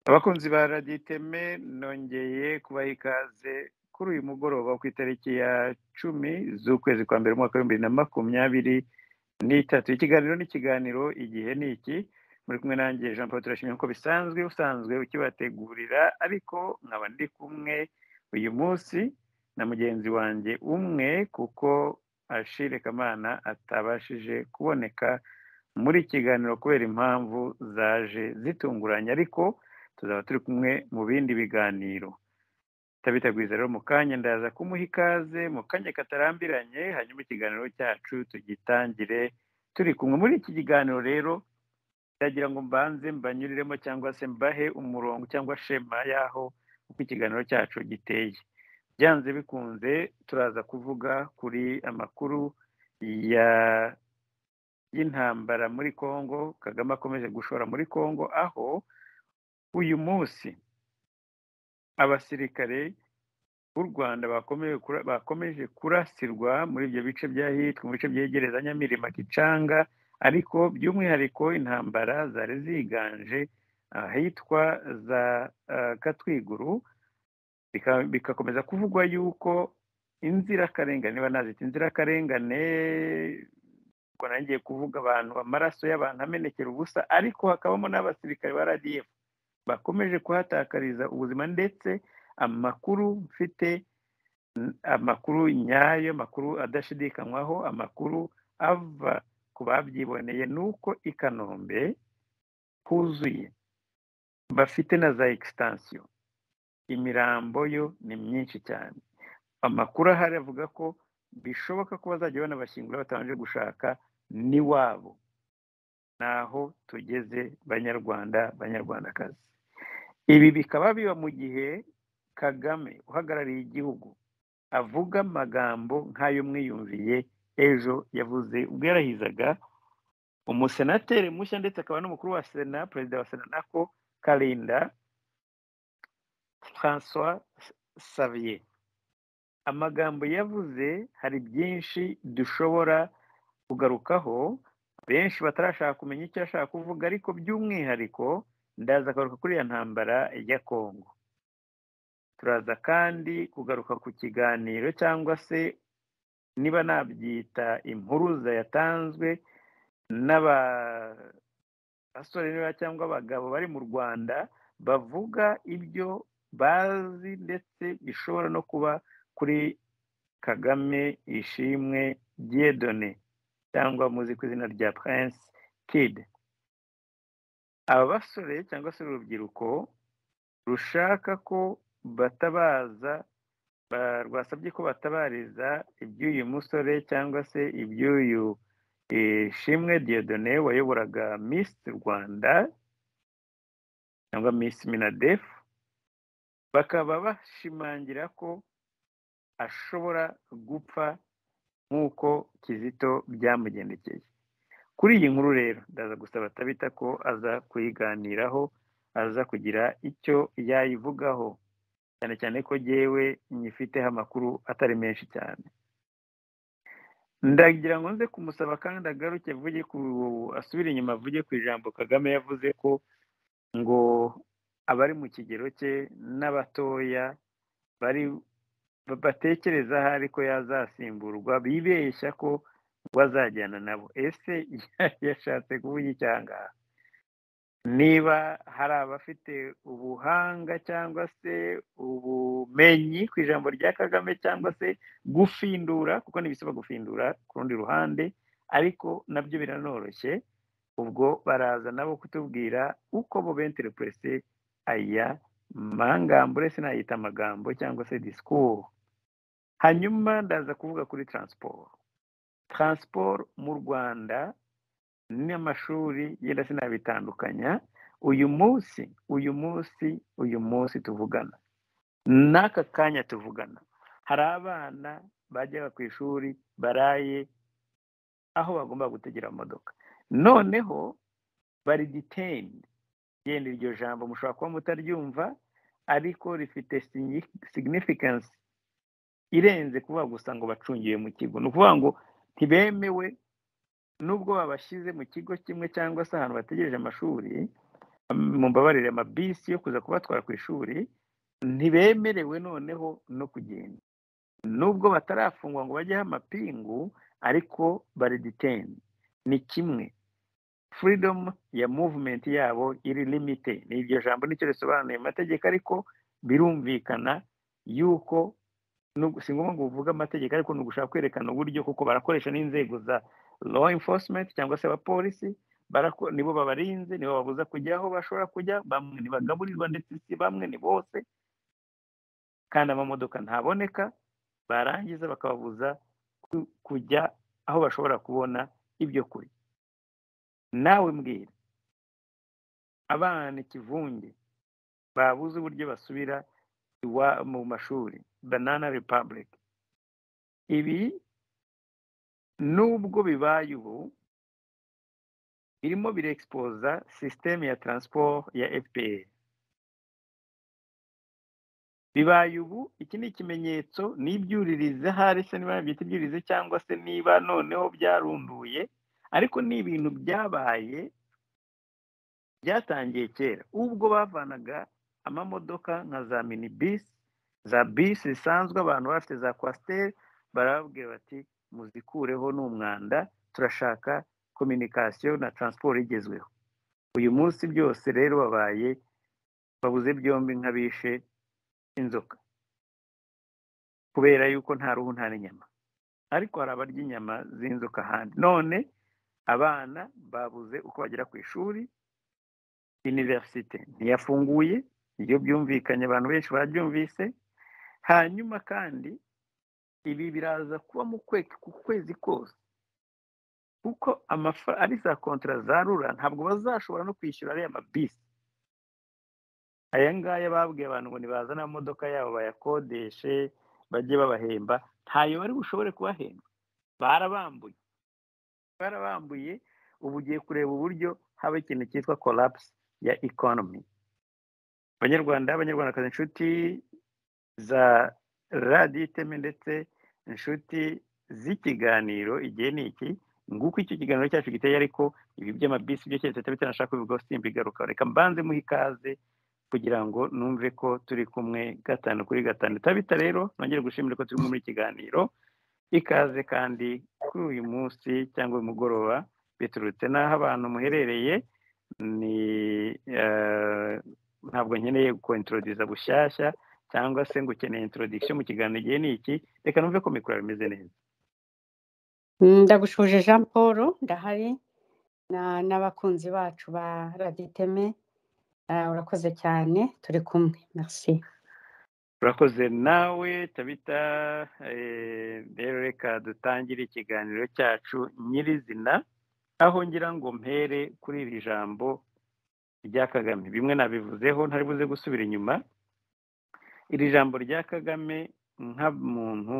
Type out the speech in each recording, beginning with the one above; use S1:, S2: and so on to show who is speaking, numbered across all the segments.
S1: abakunzi ba radiyo iteme nongeye kubaha ikaze kuri uyu mugoroba ku itariki ya cumi z'ukwezi kwa mbere umwaka w'ibihumbi bibiri na makumyabiri n'itatu ikiganiro n'ikiganiro igihe ni iki muri kumwe nanjye jean paul turashimye nk'uko bisanzwe usanzwe ukibategurira ariko nkaba ndi kumwe uyu munsi na mugenzi wanjye umwe kuko ashire kamana atabashije kuboneka muri kiganiro kubera impamvu zaje zitunguranye ariko tuzaba turi kumwe mu bindi biganiro tabitagwiza rero mu kanya ndaza kumuha ikaze mu kanya katarambiranye hanyuma ikiganiro cyacu tugitangire turi kumwe muri iki kiganiro rero ndagira ngo mbanze mbanyuriremo cyangwa se mbahe umurongo cyangwa shema y'aho uko ikiganiro cyacu giteye byanze bikunze turaza kuvuga kuri amakuru y'intambara muri congo kagame akomeje gushora muri congo aho uyu munsi abasirikare b'u rwanda bakomeje kurasirwa muri ibyo bice by'ahitwa mu bice byegereza nyamirima gicanga ariko by'umwihariko intambara zari ziganje ahitwa za katwiguru bigakomeza kuvugwa yuko inzirakarengane niba nazita inzirakarengane ubwo nangiye kuvuga abantu amaraso y'abantu amenekera ubusa ariko hakabamo n'abasirikare ba radiyo bakomeje kuhatakariza ubuzima ndetse amakuru mfite amakuru nyayo amakuru adashidikanywaho amakuru ava ku babyiboneye ni uko i kanombe huzuye bafite na za ekisitansiyo imirambo yo ni myinshi cyane amakuru ahari avuga ko bishoboka ko bazajya banabashyingura batabanje gushaka n'iwabo naho tugeze banyarwanda banyarwandakazi ibi bikaba biba mu gihe kagame uhagarariye igihugu avuga amagambo nk'ay'umwiyumviye ejo yavuze ubwo yarahizaga umusenateri mushya ndetse akaba n'umukuru wa sena perezida wa sena nako karinda francois savier amagambo yavuze hari byinshi dushobora kugarukaho benshi batarashaka kumenya icyo ashaka kuvuga ariko by'umwihariko ndaza kugaruka kuri iyo ntambara ya kongo turaza kandi kugaruka ku kiganiro cyangwa se niba nabyita impuruza yatanzwe n'abasore cyangwa abagabo bari mu rwanda bavuga ibyo bazi ndetse bishobora no kuba kuri kagame ishimwe byedone cyangwa muzi ku izina rya prince kid aba basore cyangwa se urubyiruko rushaka ko batabaza rwasabye ko batabariza iby'uyu musore cyangwa se iby'uyu shimwe diodone wayoboraga miss rwanda cyangwa miss minadef bakaba bashimangira ko ashobora gupfa nk'uko kizito byamugendekeye kuri iyi nkuru rero ndaza gusaba tabita ko aza kuyiganiraho aza kugira icyo yayivugaho cyane cyane ko yewe nyifiteho amakuru atari menshi cyane ndagira ngo nze kumusaba kandi agaruke avuge ku asubire inyuma avuge ku ijambo kagame yavuze ko ngo abari mu kigero cye n'abatoya bari batekereza aho ariko yazasimburwa bibeshya ko ngo azajyana nabo ese yashatse kuvuga icyangaha niba hari abafite ubuhanga cyangwa se ubumenyi ku ijambo rya kagame cyangwa se gufindura kuko ntibisaba gufindura ku rundi ruhande ariko nabyo biranoroshye ubwo baraza nabo kutubwira uko bo benterepurese aya magambo uretse nayita amagambo cyangwa se disikuru hanyuma ndaza kuvuga kuri taransiporo taransiporo mu rwanda n'amashuri yenda sinabitandukanya uyu munsi uyu munsi uyu munsi tuvugana n'aka kanya tuvugana hari abana bajyaga ku ishuri baraye aho bagomba gutegera amamodoka noneho bari diteyini yenda iryo jambo mushobora kuba mutaryumva ariko rifite signifikansi irenze kuvuga gusa ngo bacungiwe mu kigo ni ukuvuga ngo ntibemewe nubwo babashyize mu kigo kimwe cyangwa se ahantu bategereje amashuri mumbabarire amabisi yo kuza kubatwara ku ishuri ntibemerewe noneho no kugenda nubwo batarafungwa ngo bajyeho amapingu ariko bariditeni ni kimwe furidomu ya muvumenti yabo iri limite ni iryo jambo nicyo risobanuye mu mategeko ariko birumvikana yuko si ngombwa ngo uvuge amategeko ariko ni ugushaka kwerekana uburyo kuko barakoresha n'inzego za law enforcement cyangwa se abapolisi nibo babarinze nibo babuza kujya aho bashobora kujya bamwe ntibagaburirwa ndetse si bamwe ni bose kandi amamodoka ntaboneka barangiza bakababuza kujya aho bashobora kubona ibyo kurya nawe mbwira abana ikivunge babuze uburyo basubira mu mashuri banana republic ibi nubwo bibaye ubu birimo birexipoza sisiteme ya taransiporo ya fpr bibaye ubu iki ni ikimenyetso n'ibyuririze ahari se niba byita ibyuririze cyangwa se niba noneho byarunduye ariko ni ibintu byabaye byatangiye kera ubwo bavanaga amamodoka nka za mini bisi za bisi zisanzwe abantu bafite za kwasiteri barababwira bati muzikureho ni umwanda turashaka kominikasiyo na taransiporo igezweho uyu munsi byose rero babaye babuze byombi nk'abishe inzoka kubera yuko nta ruhu nta n'inyama ariko hari abarya inyama z'inzoka ahandi none abana babuze uko bagera ku ishuri iniverisite ntiyafunguye iyo byumvikanye abantu benshi barabyumvise hanyuma kandi ibi biraza kuba mu kwezi kose kuko ari za kontara za rura ntabwo bazashobora no kwishyura ariya mabisi aya ngaya babwiye abantu ngo nibazane amamodoka yabo bayakodeshe bajye babahemba ntayo bari bushobore kubahemba barabambuye barabambuye ubu ugiye kureba uburyo haba ikintu cyitwa korapusi ya ikonomi abanyarwanda abanyarwandakazi inshuti za radiyo iteme ndetse inshuti z'ikiganiro igihe ni iki nguko icyo kiganiro cyacu giteye ariko ibi by'amabisi byo keretse bitanashaka kubivugaho simbigaruka reka mbanze muhe ikaze kugira ngo numve ko turi kumwe gatanu kuri gatanu bitabita rero nongere gushimira ko turi muri ikiganiro ikaze kandi kuri uyu munsi cyangwa uyu mugoroba biturutse n'aho abantu muherereye ni ntabwo nkeneye gukontoroduza bushyashya cyangwa se ngo ukeneye intorodikisiyo mu kiganiro igihe ni iki reka numve ko mikoro bimeze neza
S2: ndagushuje jean paul ndahari n'abakunzi bacu ba raditeme urakoze cyane turi kumwe merci
S1: urakoze nawe tabita rero reka dutangire ikiganiro cyacu nyirizina aho ngira ngo mpere kuri iri jambo rya kagame bimwe nabivuzeho ntaribuze gusubira inyuma iri jambo rya kagame nka muntu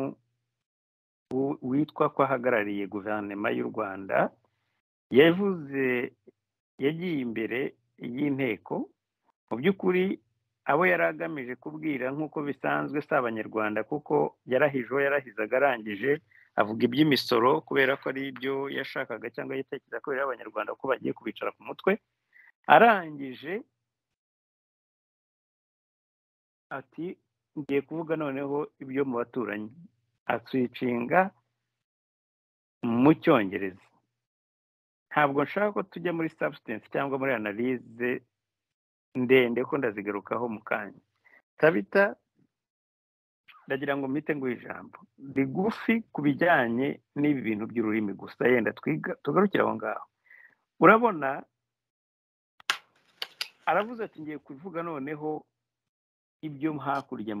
S1: witwa ko ahagarariye guverinoma y'u rwanda yavuze yagiye imbere y'inteko mu by'ukuri abo yari agamije kubwira nk'uko bisanzwe si abanyarwanda kuko yarahije uwo yarahizaga arangije avuga iby'imisoro kubera ko ari ibyo yashakaga cyangwa yitekereza ko bireba abanyarwanda ko bagiye kubicara ku mutwe arangije ati ngiye kuvuga noneho ibyo mu baturanyi atwicinga mu cyongereza ntabwo nshaka ko tujya muri substance cyangwa muri analize ndende ko ndazigarukaho mu kanya tabita ndagira ngo mpite ngo ijambo rigufi ku bijyanye n'ibi bintu by'ururimi gusa yenda tugarukire aho ngaho urabona aravuze ati ngiye kuvuga noneho ibyo hakurya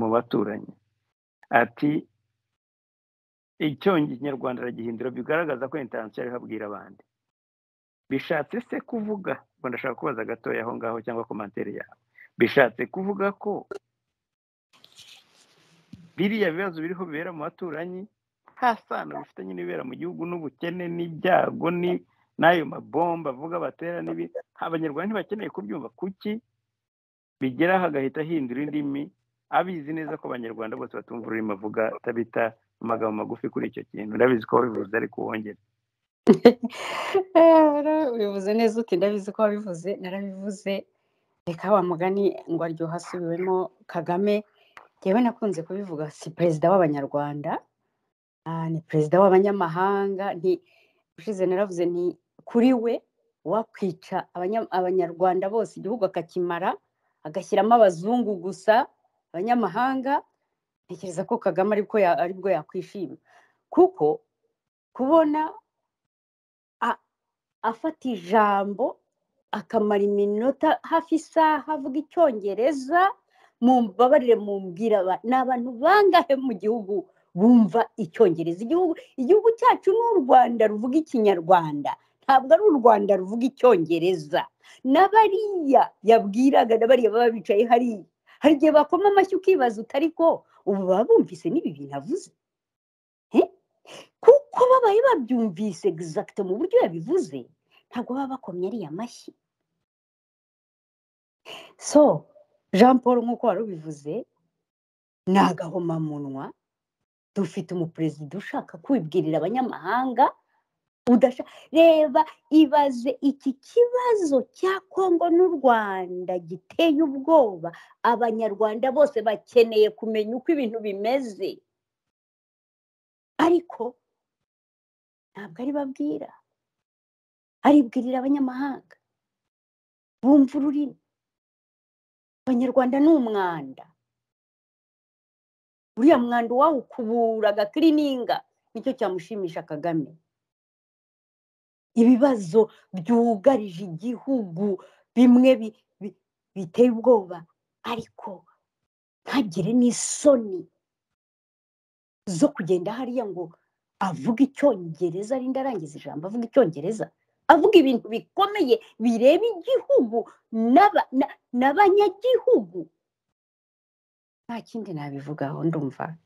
S1: mu baturanyi ati icyongerwanda aragihindura bigaragaza ko intansiyo ariho abwira abandi bishatse se kuvuga ngo ndashaka kubaza gatoya aho ngaho cyangwa komantere yawe bishatse kuvuga ko biriya bibazo biriho bibera mu baturanyi nta sano bifitanye n'ibibera mu gihugu n'ubukene n'ibyago n'ayo mabomba avuga batera n'ibi abanyarwanda ntibakeneye kubyumva kuki bigeraho agahita ahindura indimi abizi neza ko abanyarwanda bose batumva ururimi avuga tabita amagambo magufi kuri icyo kintu ndabizi ko wabivuze ariko wongere
S2: bivuze neza uti ndabizi ko wabivuze narabivuze reka wa mugani ngo aryoha asubiwemo kagame yewe nakunze kubivuga si perezida w'abanyarwanda ni perezida w'abanyamahanga ushize naravuze ni kuri we wakwica abanyarwanda bose igihugu akakimara agashyiramo abazungu gusa abanyamahanga ntekereza ko kagame aribwo yakwishima kuko kubona afata ijambo akamara iminota hafi isaha avuga icyongereza mumbabarire mumbwira ni abantu bangahe mu gihugu bumva icyongereza igihugu igihugu cyacu ni u rwanda ruvuga ikinyarwanda ntabwo ari u rwanda ruvuga icyongereza n'abariya yabwiraga n'abariya baba bicaye hariya hari igihe bakoma amashyi ukibaza utariko ubu baba bumvise n'ibi bintu avuze kuko babaye babyumvise egizagite mu buryo yabivuze ntabwo baba bakomye ariya amashyi so jean paul nk'uko wari ubivuze ni agahomamunwa dufite umuperezida ushaka kwibwirira abanyamahanga reba ibaze iki kibazo cya kongo n'u rwanda giteye ubwoba abanyarwanda bose bakeneye kumenya uko ibintu bimeze ariko ntabwo ari babwira aribwirira abanyamahanga bumva ururimi abanyarwanda ni umwanda uriya mwanda uwawukubura agakirininga nicyo cyamushimisha kagame ibibazo byugarije igihugu bimwe biteye ubwoba ariko ntagire n'isoni zo kugenda hariya ngo avuga icyongereza arinda arangiza ijambo avuga icyongereza avuga ibintu bikomeye bireba igihugu n'abanyagihugu nta kindi nabivugaho ndumva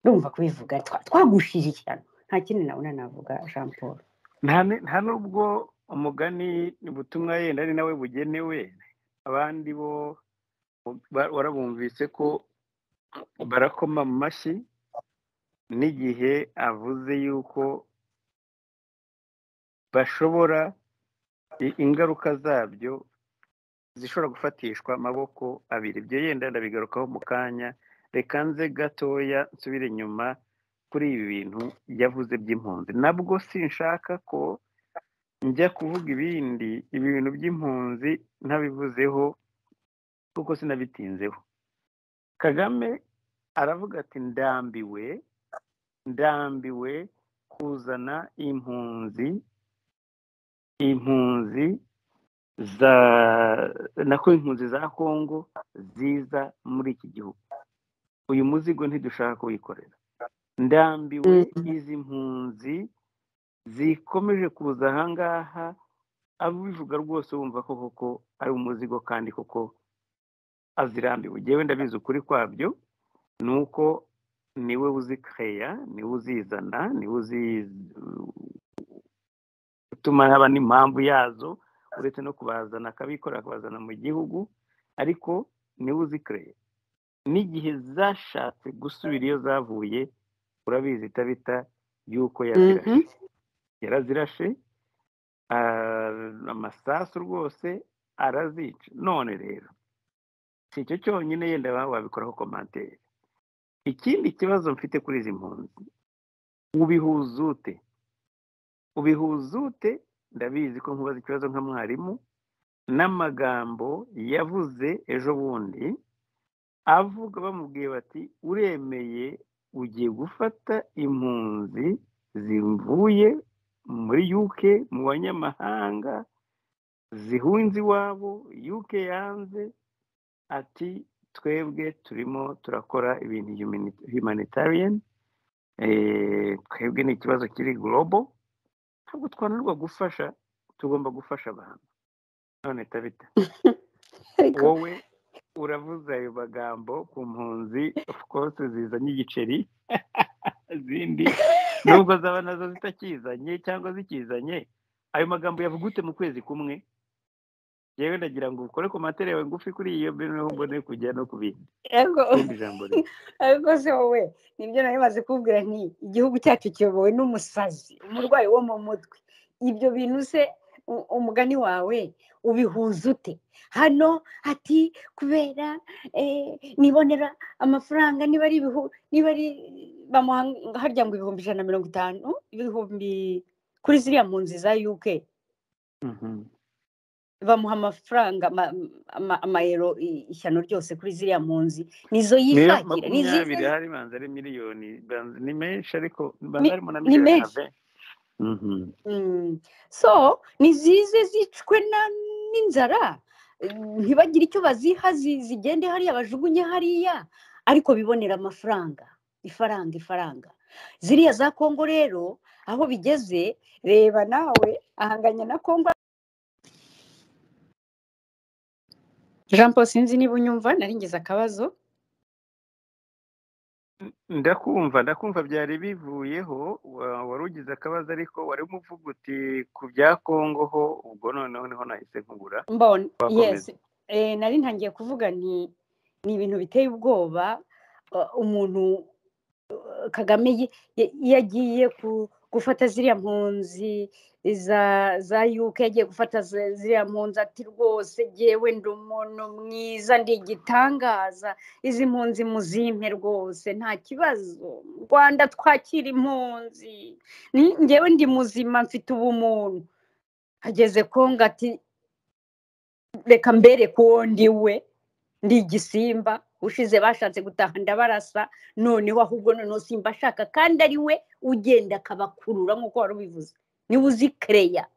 S2: ndumva kubivuga twagushyigikirana nta kindi nabona navuga jean paul
S1: nta n'ubwo umugani ubutumwa yenda ari nawe bugenewe abandi bo warabumvise ko barakoma mu mashyi n'igihe avuze yuko bashobora ingaruka zabyo zishobora gufatishwa amaboko abiri ibyo yenda ndabigarukaho mu kanya reka nze gatoya nsubire inyuma kuri ibi bintu yavuze by'impunzi nabwo sinshaka ko njya kuvuga ibindi ibi bintu by'impunzi ntabivuzeho kuko sinabitinzeho kagame aravuga ati ndambiwe ndambiwe kuzana impunzi impunzi za nako impunzi za kongo ziza muri iki gihugu uyu muzigo ntidushaka kuwikorera ndambiwe izi mpunzi zikomeje kuza ahangaha abivuga rwose wumva ko koko ari umuzigo kandi koko azirambiwe ngewe ndabizi ukuri kwabyo ni uko niwe uzikeya niwe uzizana niwe uzi gutuma haba n'impamvu yazo uretse no kubazana akabikorera akabazana mu gihugu ariko niwe uzikeya n'igihe zashatse gusubira iyo zavuye urabizi itabita yuko yazirashe yarazirashe amasasu rwose arazica none rero si icyo cyonyine yenda wabikoraho komantere ikindi kibazo mfite kuri izi mpunzi ubihuzute ubihuzute ndabizi ko nkubaza ikibazo nka mwarimu n'amagambo yavuze ejo bundi avuga bamubwiye bati uremeye ugiye gufata impunzi zivuye muri UK mu banyamahanga zihunze iwabo UK yanze ati twebwe turimo turakora ibintu humanitarian twebwe ni ikibazo kiri global ntabwo twananirwa gufasha tugomba gufasha abantu none tabita wowe uravuze ayo magambo ku mpunzi of course zizanye igiceri zindi nubwo zaba nazo zitakizanye cyangwa zikizanye ayo magambo yavugute mu kwezi kumwe yewe ndagira ngo ukore ku matara yawe ngufi kuri iyo mbere naho mbone kujya no ku bindi
S2: yego
S1: ikindi jambo rero
S2: ariko se wowe nibyo nari maze kubwira nti igihugu cyacu kiyobowe n'umusazi umurwayi wo mu mutwe ibyo bintu se u- umugani wawe ubihuza ute hano ati kubera eh, nibonera amafaranga niba ari ibihu niba ari bamuha harya ngo ibihumbi ijana na mirongo itanu ibihumbi kuri ziriya mpunzi za uk
S1: Mhm.
S2: bamuha amafaranga ama- ama- amayero i- ishyano ryose kuri ziriya mpunzi nizo
S1: niyo
S2: yishakira
S1: makumyabiri
S2: nizo
S1: hari banza ari miliyoni banza ni menshi ariko
S2: Ni-
S1: banza harimo na
S2: ni
S1: miliyoni na
S2: menshi.
S1: benshi Mhm.
S2: Mm. so nizize zicwe na- n'inzara Mm, ntibagire icyo baziha zi- zigende hariya bajugunye hariya ariko bibonera amafaranga ifaranga ifaranga ziriya za kongo rero aho bigeze reba nawe ahanganya na kongo jean paul sinzi niba unyumva naringize akabazo
S1: ndakumva ndakumva byari bivuyeho wa- wari ugize akabazo ariko wari umuvuga uti ku bya kongo ho ubwo noneho niho nahise nkubura
S2: mbona yes
S1: Wakomeza.
S2: Eh, nari ntangiye kuvuga nti ni ibintu biteye ubwoba uh, umuntu uh, kagame yi- ya- iyo agiye ku- gufata ziriya mpunzi za za uk yagiye gufata ze- ziriya mpunzi ati rwose jyewe ndi umuntu mwiza ndi igitangaza izi mpunzi muzimpe rwose nta kibazo mu rwanda twakira impunzi Ni- njyewe ndi muzima mfite ubumuntu ageze kongo ati reka mbereke uwo ndi we ndi igisimba ushize bashatse gutaha ndabarasa noneho ahubwo noneho simba ashaka kandi ari we ugenda akabakurura nk'uko wari ubivuze niba uzi kereya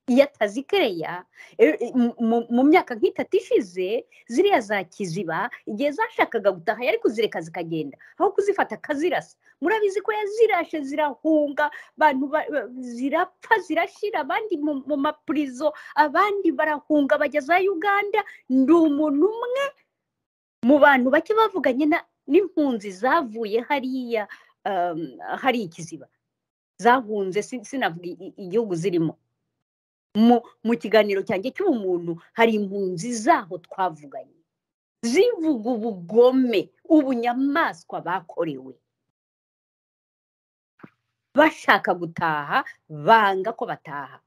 S2: iyo atazi kereya e- e- mu- mu- mu myaka nk'itatu ishize ziriya za kiziba igihe zashakaga gutaha yari kuzireka zikagenda aho kuzifata akazirasa murabizi ko yazirashe zirahunga abantu ba- ba- zirapfa zirashira abandi mu mu mapurizo abandi barahunga bajya za uganda ndi umuntu umwe mu bantu bake bavuganye na- n'impunzi zavuye hariya um, hari ikiziba zahunze sin- sinavuga i- i- igihugu zirimo mu, mu kiganiro cyanjye cy'ubumuntu hari impunzi zaho twavuganye zivuga ubugome ubunyamaswa bakorewe bashaka gutaha banga ko bataha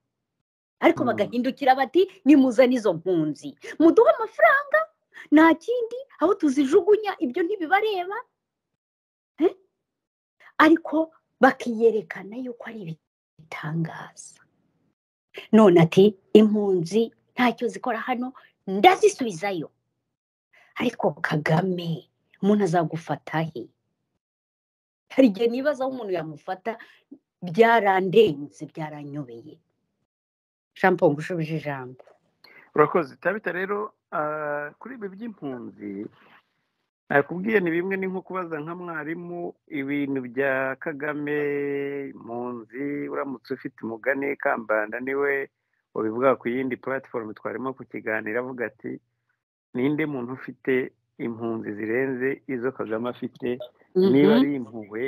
S2: ariko
S1: Mm.
S2: bagahindukira bati nimuzane izo mpunzi muduhe amafaranga nta kindi aho tuzijugunya ibyo ntibibareba eh? ariko bakiyerekana yuko ari ibitangaza none ati impunzi ntacyo zikora hano ndazisubizayo ariko kagame umuntu azagufata he hari igihe nibaza aho umuntu yamufata byarandenze byaranyobeye jean paul ngushubije ijambo
S1: urakoze tabita rero ah, kuri ibi by'impunzi nakubwiye ni bimwe ni nko kubaza nka mwarimu ibintu bya kagame impunzi uramutse ufite umugani kambanda niwe wabivuga ku yindi platform twarimo kukiganira avuga ati ninde muntu ufite impunzi zirenze izo kagame afite niba
S2: Mhm.
S1: ari impuhwe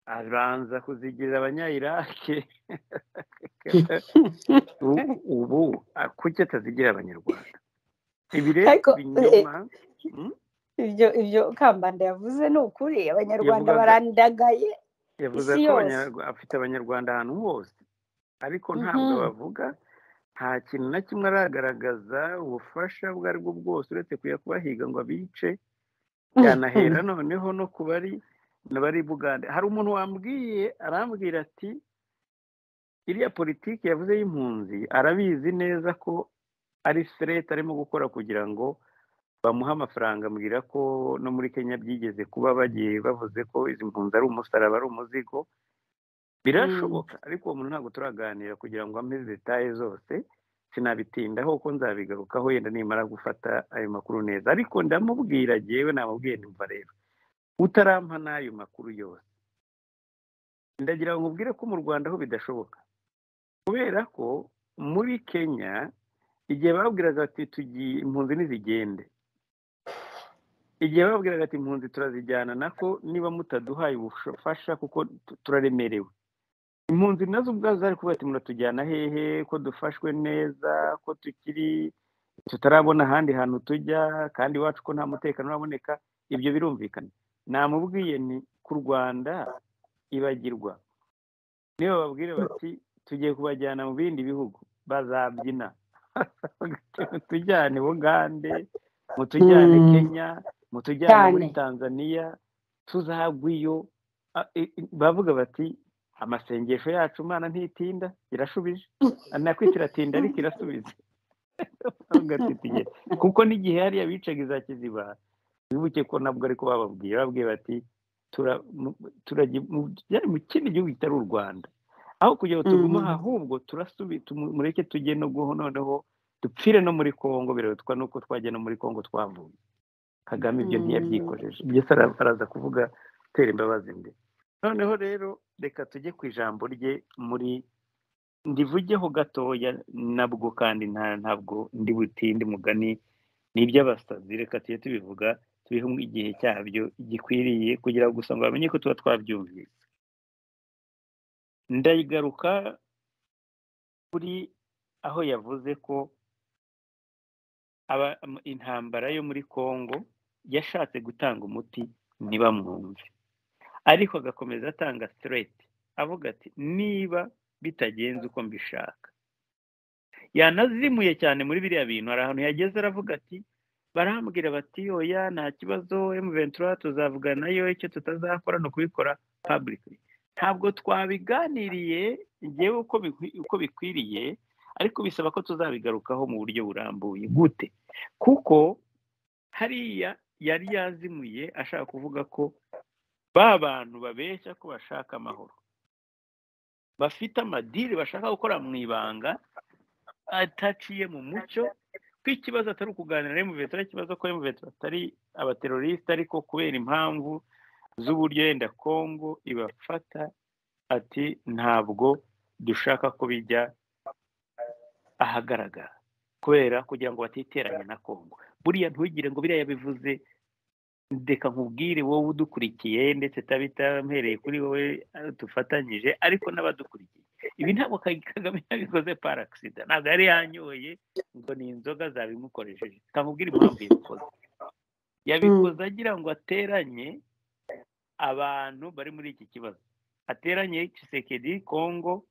S1: abanza kuzigira abanyayirake U- ubu ah, kuki atazigira abanyarwanda ibi rero
S2: Ariko,
S1: binyoma mm,
S2: ibyo ibyo kambanda yavuze ni ukuri abanyarwanda
S1: Yavugaga-
S2: barandagaye
S1: yavuze
S2: isi
S1: ko
S2: yose.
S1: abanyarwa- afite abanyarwanda ahantu hose ariko ntabwo
S2: Mhm.
S1: bavuga nta kintu na kimwe aragaragaza ubufasha ubwo ari bwo bwose uretse kujya kubahiga ngo abice byanahera noneho no ku bari bari bugande hari umuntu wambwiye arambwira ati iriya politiki yavuze y'impunzi arabizi neza ko ari ferete arimo gukora kugira ngo bamuhe amafaranga ambwira ko no muri kenya byigeze kuba bagiye bavuze ko izi mpunzi ari umusaraba ari umuzigo birashoboka ariko uwo muntu ntabwo turaganira kugira ngo ampe detaye zose sinabitindaho kuko nzabigarukaho yenda nimara gufata ayo makuru neza ariko ndamubwira jyewe namubwiye numva rero utarampa n'ayo makuru yose ndagira ngo nkubwire ko mu rwanda ho bidashoboka kubera ko muri kenya igihe babwiraga ati tugiye impunzi ntizigende igihe babwiraga ati impunzi turazijyana nako niba mutaduhaye ubufasha kuko tu- turaremerewe impunzi nazo ubwazo zari kuvuga ati muratujyana hehe ko dufashwe neza ko tukiri tutarabona ahandi hantu tujya kandi iwacu ko nta mutekano uraboneka ibyo birumvikana namubwiye ni ku rwanda ibagirwa niyo bababwira bati tugiye kubajyana mu bindi bihugu bazabyina tujyane bugande mutujyane kenya mutujyane muri tanzania tuzagwe iyo bavuga bati amasengesho yacu imana ntitinda irashubije nakwita iratinda ariko irasubiza kuko n'igihe hariya bicaga iza kiziba bibuke ko nabwo ariko bababwiye babwiye bati mu kindi gihugu kitari u rwanda aho kugira ngo tugume ahubwo mureke tujye no guho noneho dupfire no muri congo birabatwa nuko twajya no muri congo twavuye kagame ibyo ntiyabyikojeje ibyo araza kuvuga tera imbabazi imbere noneho rero reka tujye ku ijambo rye muri ndivugeho gatoya nabwo kandi ntabwo ndi butinde mugani ni iby'abasazi reka tujye tubivuga tubihe igihe cyabyo gikwiriye kugira gusa ngo bamenye ko tuba twabyumvise ndayigaruka kuri aho yavuze ko intambara yo muri congo yashatse gutanga umuti ntibamwumve ariko agakomeza atanga sitereti avuga ati niba bitagenze uko mbishaka yanazimuye cyane muri biriya bintu hari ahantu yageze aravuga ati barambwira bati oya nta kibazo emuventura tuzavugana nayo icyo tutazakora ni ukubikora pabulike ntabwo twabiganiriye ngewe uko bikwiriye ariko bisaba ko tuzabigarukaho mu buryo burambuye gute kuko hariya yari yazimuye ashaka kuvuga ko ba bantu babeshya ko bashaka amahoro bafite amadiri bashaka gukora mu ibanga ataciye mu mucyo ko ikibazo atari ukuganira emuventura ikibazo ko emuventura atari abateroriste ariko kubera impamvu z'uburyo yenda kongo ibafata ati ntabwo dushaka ko bijya ahagaragara kubera kugira ngo batiteranye na kongo buriya ntugire ngo biriya bivuze ndeka nkubwire wowe udukurikiye ndetse mpereye kuri wowe dufatanyije ariko n'abadukurikiye ibi ntabwo kagame yabikoze parakisida ntabwo yari yanyoye ngo ni inzoga zabimukoresheje kamubwira impamvu yabikoze yabikoze agira ngo ateranye abantu bari muri iki kibazo ateranye kisekedi kongo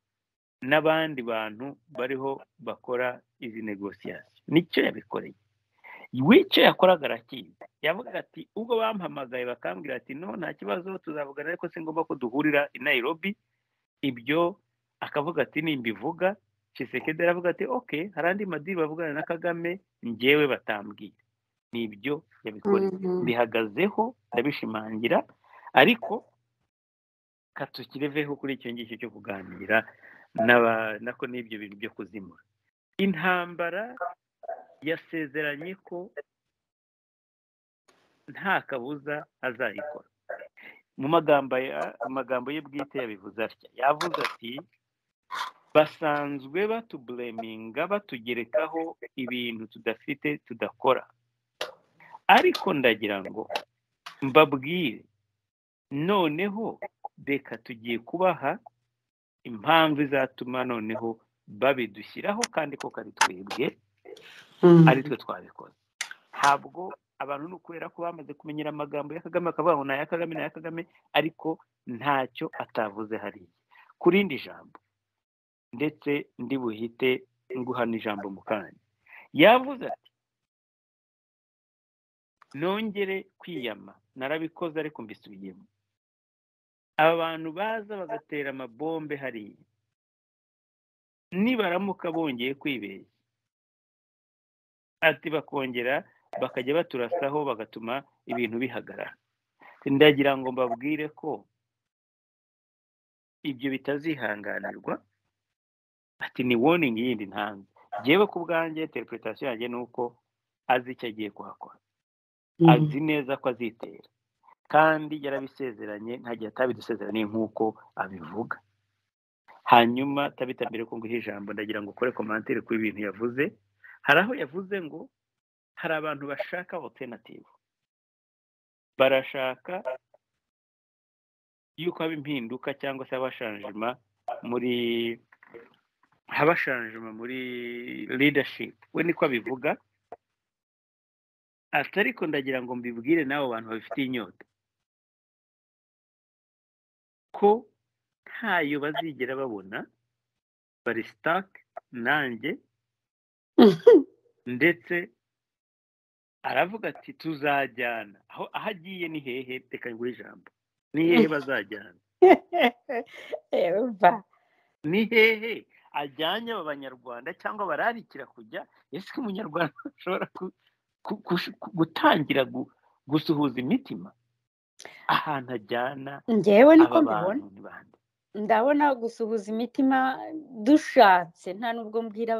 S1: n'abandi bantu bariho bakora izi negosiyasi nicyo yabikoreye wicyo yakoraga arakizi yavuga ati ubwo bampamagaye bakambwira ati no nta kibazo tuzavugana ariko si ngombwa ko duhurira i Nairobi ibyo akavuga ati nimbivuga kisekedi aravuga ati oke hari andi madiri bavugana na kagame ngewe batambwiye ni ibyo yabikoreye bihagazeho ndabishimangira ariko katukireveho kuri icyo ngicyo cyo kuganira nako n'ibyo bintu byo kuzimura intambara yasezeranye ko nta kabuza azayikora mu magambo ye bwite yabivuze atya yavuze ati basanzwe batubureminga batugerekaho ibintu tudafite tudakora ariko ndagira ngo mbabwire noneho reka tugiye kubaha impamvu izatuma noneho babidushyiraho kandi ko kari twebwe ari twe twabikoze ntabwo abantu ni ukubera ko bamaze kumenyera amagambo ya kagame akavuga ngo ni aya kagame ni aya kagame ariko ntacyo atavuze hariya ku rindi jambo ndetse ndi buhite nguhana ijambo mu kanya yavuze ati nongere kwiyama narabikoze ariko mbisubiyemo aba bantu baza bagatera amabombe hariya nibaramuka bongeye kwibeshya ati bakongera bakajya baturasaho bagatuma ibintu bihagarara ndagira ngo mbabwire ko ibyo bitazihanganirwa ati ni warning yindi ntanze ngewe ku bwanjye interpretation yanjye ni uko azi icyo agiye kuhakora azi neza ko azitera kandi yarabisezeranye ntagihe atabidusezeraniye nk'uko abivuga hanyuma tabita mbere ko nguha ijambo ndagira ngo ukore komantere ku ibintu yavuze hari aho yavuze ngo hari abantu bashaka alternative barashaka yuko haba impinduka cyangwa se habashanjima muri habashanjima muri leadership we niko abivuga ati ariko ndagira ngo mbibwire n'abo bantu babifitiye inyota ko ntayo bazigera babona barisitake nanjye ndetse aravuga ati tuzajyana aho aho agiye ni hehe reka nguhe ijambo ni hehe bazajyana ni hehe ajyanye aba banyarwanda cyangwa bararikira kujya ese ko umunyarwanda ashobora gutangira gusuhuza imitima ahantu ajyana
S2: ngewe niko mbibona ndabona gusuhuza imitima dushatse nta nubwo mbwira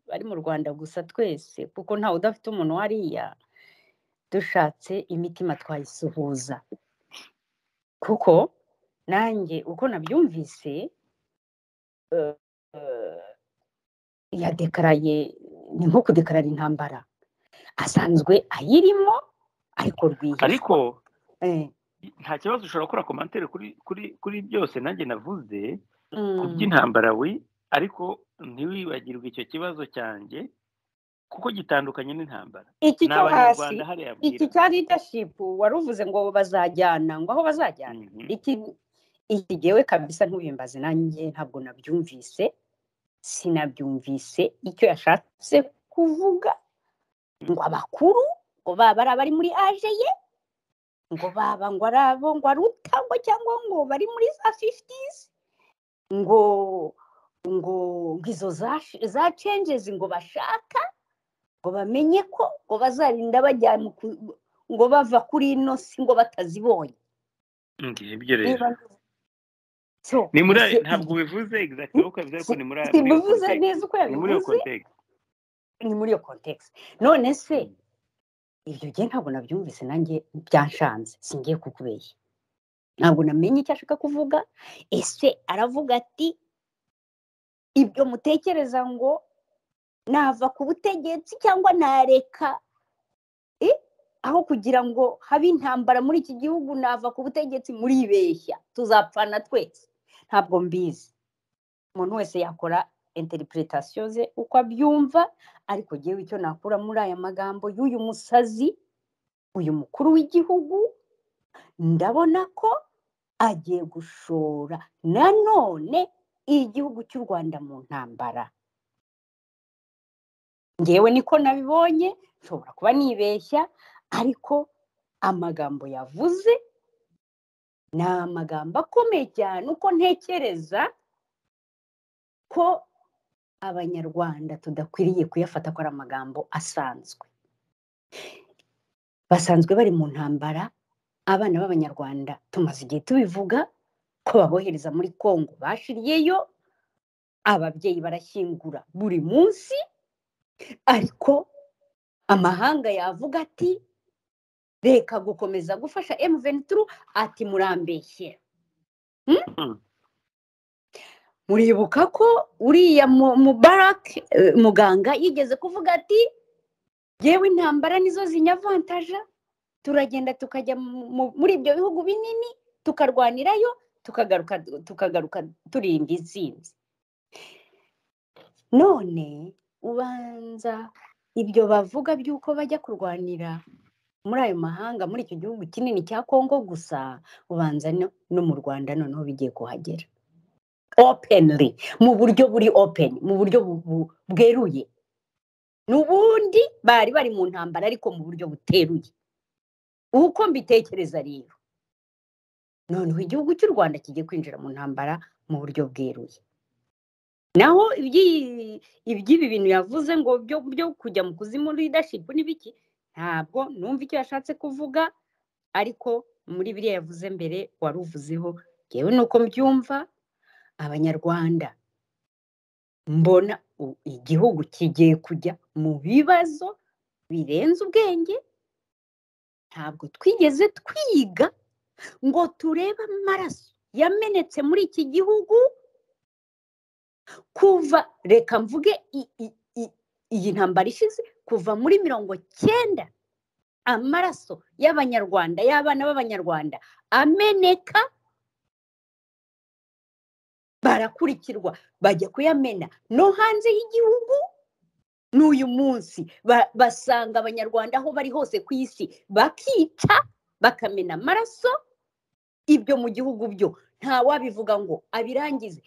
S2: bari mu rwanda gusa twese kuko ntawe udafite umuntu wariya dushatse imitima twayisuhuza kuko nanjye uko nabyumvise yadekaraye ni nko kudekarara intambara asanzwe ayirimo ariko rwihishwa
S1: ariko nta kibazo ushobora gukora komantere kuri byose nanjye navuze ku by'intambara we ariko ntiwibagirwe icyo kibazo cyanjye kuko gitandukanye n'intambara
S2: iki cyo hasi iki cya ridashipu wari uvuze ngo bazajyana ngo aho bazajyana iki gewe kabisa ntubimbaze nanjye ntabwo nabyumvise sinabyumvise icyo yashatse kuvuga ngo abakuru ngo baba ari abari muri aje ye ngo baba ngo ari abo ngo ari utangwa cyangwa ngo bari muri za fifitizi ngo ngo izo za cenjezi ngo bashaka ngo bamenye ko ngo bazarinda bajya ngo bava kuri ino si ngo batazibonye
S1: ngibyo rero ni muri ntabwo ubivuze egizagiti uko bivuze ariko ni muri
S2: bivuze neza uko
S1: yabivuze
S2: ni muri iyo kontekisi none se ibyo gihe ntabwo nabyumvise nanjye byanshanze singiye kukubeshya ntabwo namenye icyo ashaka kuvuga ese aravuga ati ibyo mutekereza ngo nava ku butegetsi cyangwa nareka aho kugira ngo habe intambara muri iki gihugu nava ku butegetsi muribeshya tuzapfana twese ntabwo mbizi umuntu wese yakora interipuretasiyo ze uko abyumva ariko ngewe icyo nakura muri aya magambo y'uyu musazi uyu mukuru w'igihugu ndabona ko agiye gushora nanone igihugu cy'u rwanda mu ntambara ngewe niko nabibonye nshobora kuba nibeshya ariko amagambo yavuze ni amagambo akomeye cyane uko ntekereza ko abanyarwanda tudakwiriye kuyafata ko ari amagambo asanzwe basanzwe bari mu ntambara abana b'abanyarwanda tumaze igihe tubivuga ko babohereza muri congo bashiriyeyo ababyeyi barashyingura buri munsi ariko amahanga yavuga ati reka gukomeza gufasha emuventuru ati murambeshye muribuka ko uriya mubarake muganga yigeze kuvuga ati yewe intambara nizo zinyavantaja turagenda tukajya muri ibyo bihugu binini tukarwanirayo tukagaruka tukagaruka turinda intsinzi none ubanza ibyo bavuga by'uko bajya kurwanira muri ayo mahanga muri icyo gihugu kinini cya kongo gusa ubanza no mu rwanda noneho bigiye kuhagera openly mu buryo buri openi mu buryo bweruye n'ubundi bari bari mu ntambara ariko mu buryo buteruye uko mbitekereza rero noneho igihugu cy'u rwanda kigiye kwinjira mu ntambara mu buryo bweruye naho iby'ibi bintu yavuze ngo byo kujya mu kuzimu ridashipu n'ibiki ntabwo numva icyo yashatse kuvuga ariko muri biriya yavuze mbere wari uvuzeho yewe nuko mbyumva abanyarwanda mbona igihugu kigiye kujya mu bibazo birenze ubwenge ntabwo twigeze twiga ngo turebe amaraso yamenetse muri iki gihugu kuva reka mvuge iyi ntambara ishize kuva muri mirongo cyenda amaraso y'abanyarwanda y'abana b'abanyarwanda ameneka barakurikirwa bajya kuyamena no hanze y'igihugu n'uyu munsi basanga abanyarwanda aho bari hose ku isi bakica bakamena amaraso ibyo mu gihugu byo nta wabivuga ngo abirangize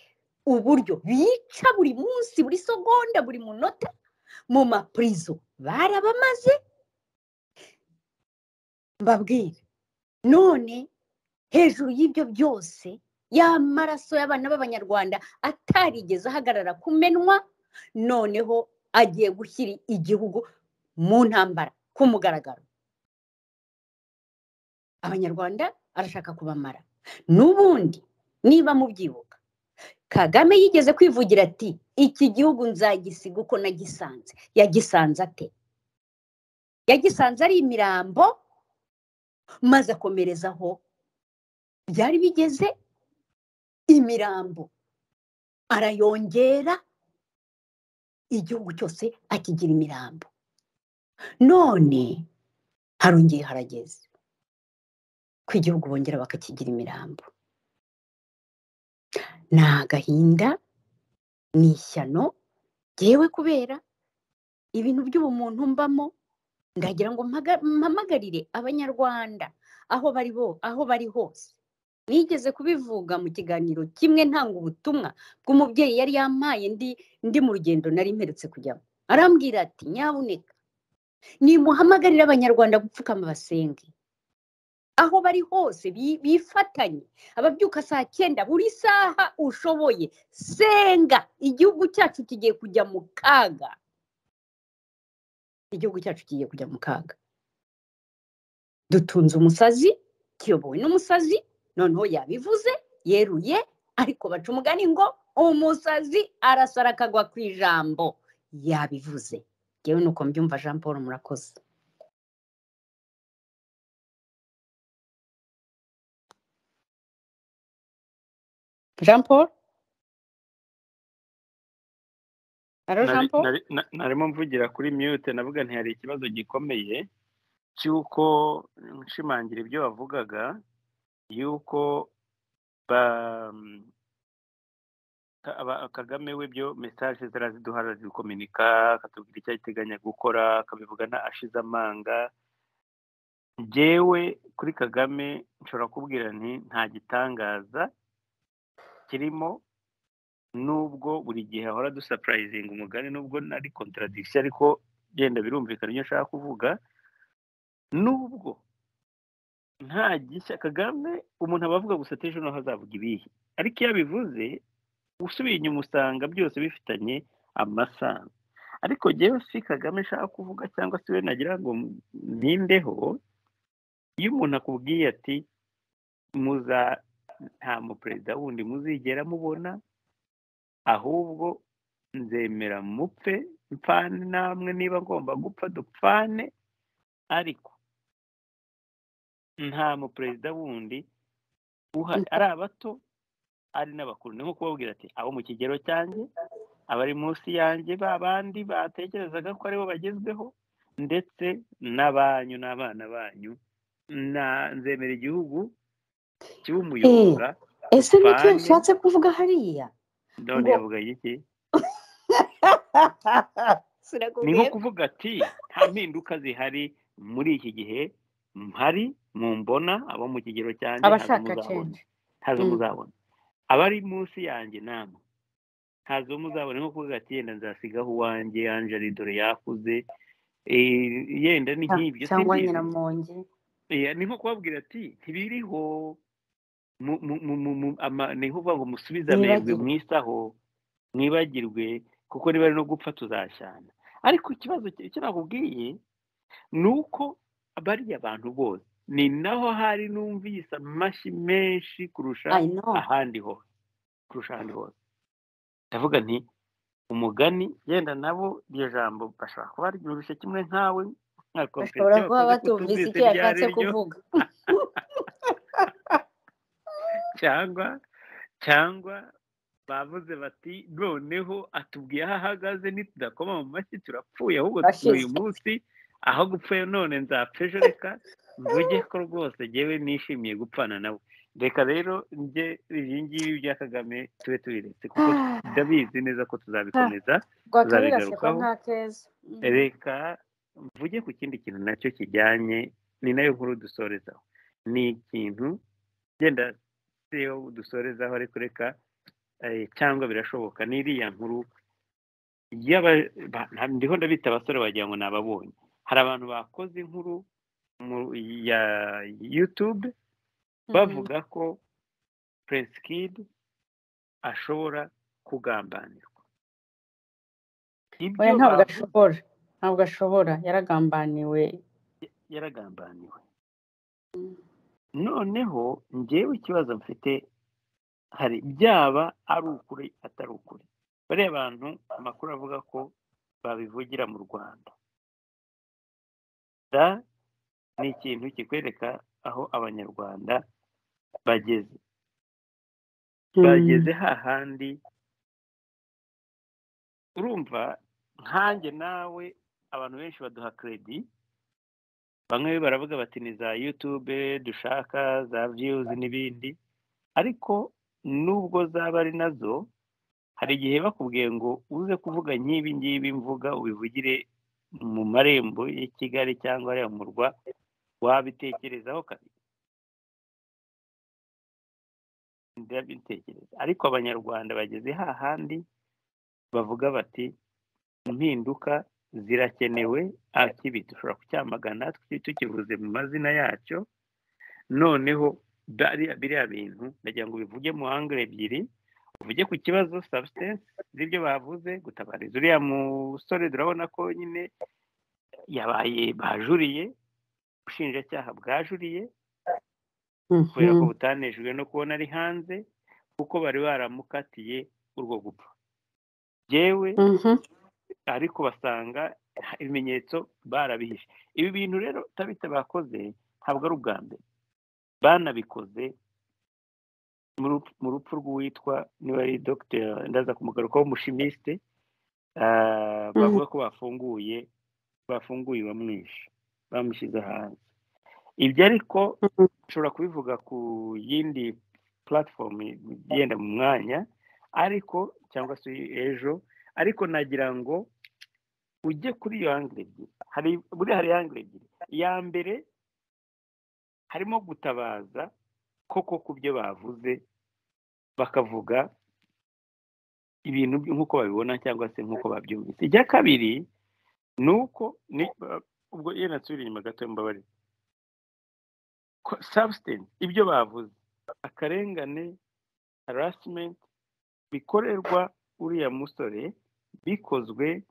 S2: uburyo bica buri munsi buri segonda buri munota mu mapurizo barabamaze mbabwire none hejuru y'ibyo byose ya maraso y'abana b'abanyarwanda atarigeze ahagarara kumenwa noneho agiye gushyira igihugu mu ntambara ku mugaragaro abanyarwanda arashaka kubamara n'ubundi niba mubyibuka kagame yigeze kwivugira ati iki gihugu nzagisiga uko nagisanze yagisanze ate yagisanze ari imirambo maze akomereza aho byari bigeze imirambo arayongera igihugu cyose akigira imirambo none harongeye harageze ko igihugu bongera bakakigira imirambo ni agahinda ni ishyano ngewe kubera ibintu by'ubumuntu mbamo ndagira ngo mpamagarire abanyarwanda aho bari aho bari hose nigeze kubivuga mu kiganiro kimwe ntanga ubutumwa bw'umubyeyi yari yampaye ndi ndi mu rugendo nari mperutse kujyamo arambwira ati nyabuneka nimuhamagarire abanyarwanda gupfukama basenge aho bari hose bifatanye ababyuka saa cyenda buri saha ushoboye senga igihugu cyacu kigiye kujya mu kaga igihugu cyacu kigiye kujya mu kaga dutunze umusazi kiyobowe n'umusazi noneho yabivuze yeruye ariko baca umugani ngo umusazi arasara akagwa ku ijambo yabivuze yewe nuko mbyumva jean paul murakoze jean paul
S1: narimo mvugira kuri mute navuga ntihari ikibazo gikomeye cy'uko nshimangira ibyo wavugaga y'uko kagame we byo mesaje ziraziduha arazidukominika akatubwira icyo ateganya gukora akabivuga nta ashize amanga njyewe kuri kagame nshobora kubwira nti nta gitangaza kirimo nubwo buri gihe ahora dusapurayizinga umugani nubwo nari kontaradikisiyo ariko genda birumvikana ibyo nshaka kuvuga nubwo nta gishya kagame umuntu aba avuga gusa ati ejo naho azavuga ibihe ariko iyo abivuze usubiye inyuma usanga byose bifitanye amasano ariko ngewe si kagame nshaka kuvuga cyangwa se we nagira ngo nindeho iyo umuntu akubwiye ati muza nta muperezida wundi muzigera mubona ahubwo nzemera mupfe mpfane namwe niba ngomba gupfa dupfane ariko nta muperezida wundi uhari ari abato ari n'abakuru ni nko kubabwira ati abo mu kigero cyanjye abari munsi yanjye ba bandi batekerezaga ko aribo bagezweho ndetse n'abanyu n'abana banyu nzemera igihugu kiwumuyoboza
S2: ese nicyo nshatse kuvuga hariya
S1: ndabona yavuga iki ni nko kuvuga ati nta mpinduka zihari muri iki gihe mpari mu mbona abo mu kigero cyanjye ntazo muzabona abari munsi yanjye namwe ntazo muzabona nko kuvuga ati yenda nzasigaho uwanjye anjeli dore yakuze yenda ni nk'ibyo
S2: cyangwa nyiramonge
S1: ni nko kubabwira ati ntibiriho ni nko ngo musubize amahirwe mwisaho mwibagirwe kuko niba ari no gupfa tuzashyana ariko ikibazo icyo nakubwiye ni uko bariya abantu bose ni naho hari numvise amashyi menshi kurusha ahandi hose kurusha ahandi hose ndavuga nti umugani yenda nabo iryo jambo bashobora kuba ryumvise kimwe nkawe
S2: bashobora kuba batumvise icyo yashatse kuvuga
S1: cyangwa cyangwa bavuze bati noneho atubwiye aho ahagaze ntitudakoma mu mashyi turapfuye ahubwo uyu munsi aho gupfa none nzapfa ejo reka mvuge ko rwose ngewe nishimiye gupfana nawe reka rero njye iyi ngiyi bya kagame tube tubiretse kuko ndabizi neza ko tuzabikomeza
S2: tuzabigarukaho
S1: reka mvuge ku kindi kintu nacyo kijyanye ni nayo nkuru dusorezaho ni ikintu genda siyo dusorezaho ariko reka cyangwa birashoboka ni iriya nkuru ndiho ndabita abasore wagira ngo ni ababonye hari abantu bakoze inkuru ya yutube bavuga ko puresikidi ashobora kugambanirwa
S2: oya ntabwo ashobora ntabwo ashobora yaragambaniwe
S1: yaragambaniwe noneho ngewe ikibazo mfite hari byaba ari ukuri atari ukuri bariya abantu amakuru avuga ko babivugira mu rwanda da ni ikintu kikwereka aho abanyarwanda bageze bageze hahandi urumva nkanjye nawe abantu benshi baduha kredi bamwe baravuga bati ni za yutube dushaka za viyuzi n'ibindi ariko nubwo zaba ari nazo hari igihe bakubwiye ngo uze kuvuga nk'ibi ngibi mvuga ubivugire mu marembo ya kigali cyangwa ariya murwa wabitekerezaho kabiri ndabitekereza ariko abanyarwanda bageze hahandi bavuga bati impinduka zirakenewe akibi dushobora kucyamagana tukivuze mu mazina yacyo noneho biriya bintu ndagira ngo bivuge mu hangire ebyiri uvuge ku kibazo sabusitensi z'ibyo bavuze gutabariza uriya musore turabona ko nyine yabaye bajuriye ubushinjacyaha bwajuriye kubera ko butanejwe no kubona ari hanze kuko bari baramukatiye urwo gupfa yewe ariko basanga ibimenyetso barabihishe ibi bintu rero utabita bakoze ntabwo ari ubwa mbere banabikoze mu rupfu rw'uwitwa niba ari dogiteri ndaza kumugarukaho umushimisite bavuga ko bafunguye bafunguye bamwishe bamushyize hanze ibyo ariko ushobora kubivuga ku yindi puratifomu igenda mu mwanya ariko cyangwa se ejo ariko nagira ngo ujye kuri iyo hangire ebyiri hari buriya hari hangire ebyiri iya mbere harimo gutabaza koko ku byo bavuze bakavuga ibintu nk'uko babibona cyangwa se nk'uko babyumvise icya kabiri ni uko ubwo iyo nasubira inyuma gato mbabarira sabusitensi ibyo bavuze akarengane harasimenti bikorerwa uriya musore bikozwe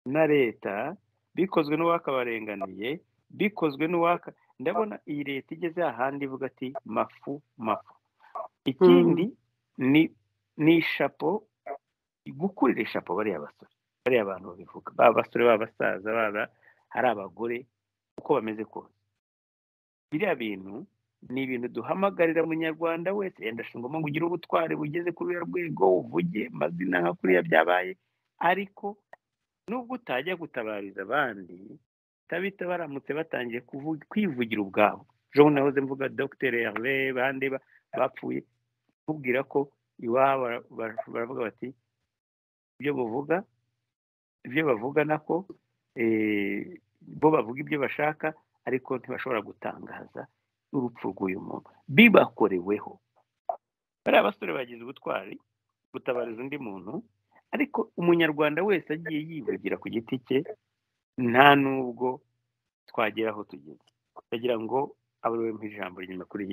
S1: na leta bikozwe n'uwakabarenganiye bikozwe n'uwaka ndabona iyi leta igeze ahandi ivuga ati mafu mafu ikindi ni ishapo gukurira ishapo bariya basore bariya bantu babivuga baba abasore baba abasaza baba ari abagore uko bameze kose biriya bintu ni ibintu duhamagarira munyarwanda wese yenda ashingamo ngo ugire ubutwari bugeze kuri uriya rwego uvuge mazina nka kuriya byabaye ariko nubwo utajya gutabariza abandi tabita baramutse batangiye kwivugira ubwabo ejo nahoze mvuga dogiteri Herve bande bapfuye kubwira ko iwabo baravuga bati ibyo bavuga ibyo bavuga nako bo bavuga ibyo bashaka ariko ntibashobora gutangaza urupfu rw'uyu muntu bibakoreweho bariya basore bagize ubutwari gutabariza undi muntu ariko umunyarwanda wese agiye yivugira ku giti cye nta nubwo twagera aho tugeze ndagira ngo abariwe mu ijambo nyuma kuri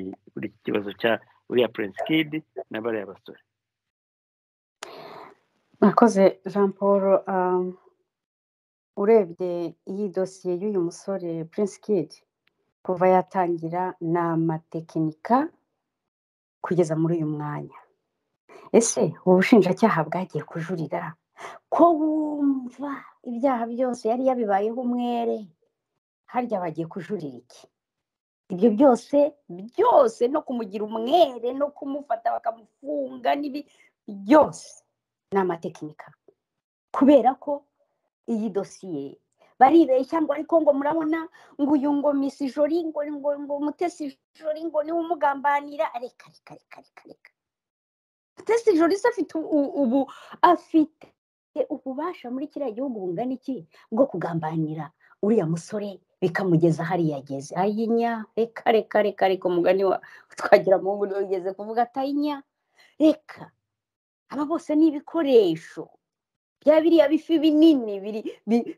S1: iki kibazo cya uriya puresikidi na bariya basore
S2: mwakoze jean paul urebye iyi dosiye y'uyu musore puresikidi kuva yatangira ni amatekinika kugeza muri uyu mwanya ese ubu bushinjacyaha bwagiye kujurira ko wumva ibyaha byose yari yabibayeho umwere harya bagiye kujurira iki ibyo byose byose no kumugira umwere no kumufata bakamufunga n'ibi byose ni amatekinika kubera ko iyi dosiye baribeshya ngo ariko ngo murabona ngo uyu ngo misi jori ngo ngo ngo mutesi jori ngo niwe umugambanira reka reka reka reka reka mutesi jori se afite ubu afite ububasha muri kiriya gihugu bungana iki bwo kugambanira uriya musore bikamugeza hariya ageze ayinya reka reka reka reka umugani wa twagira mu buryo ugeze kuvuga atayinya reka aba bose ni ibikoresho bya biriya bifi binini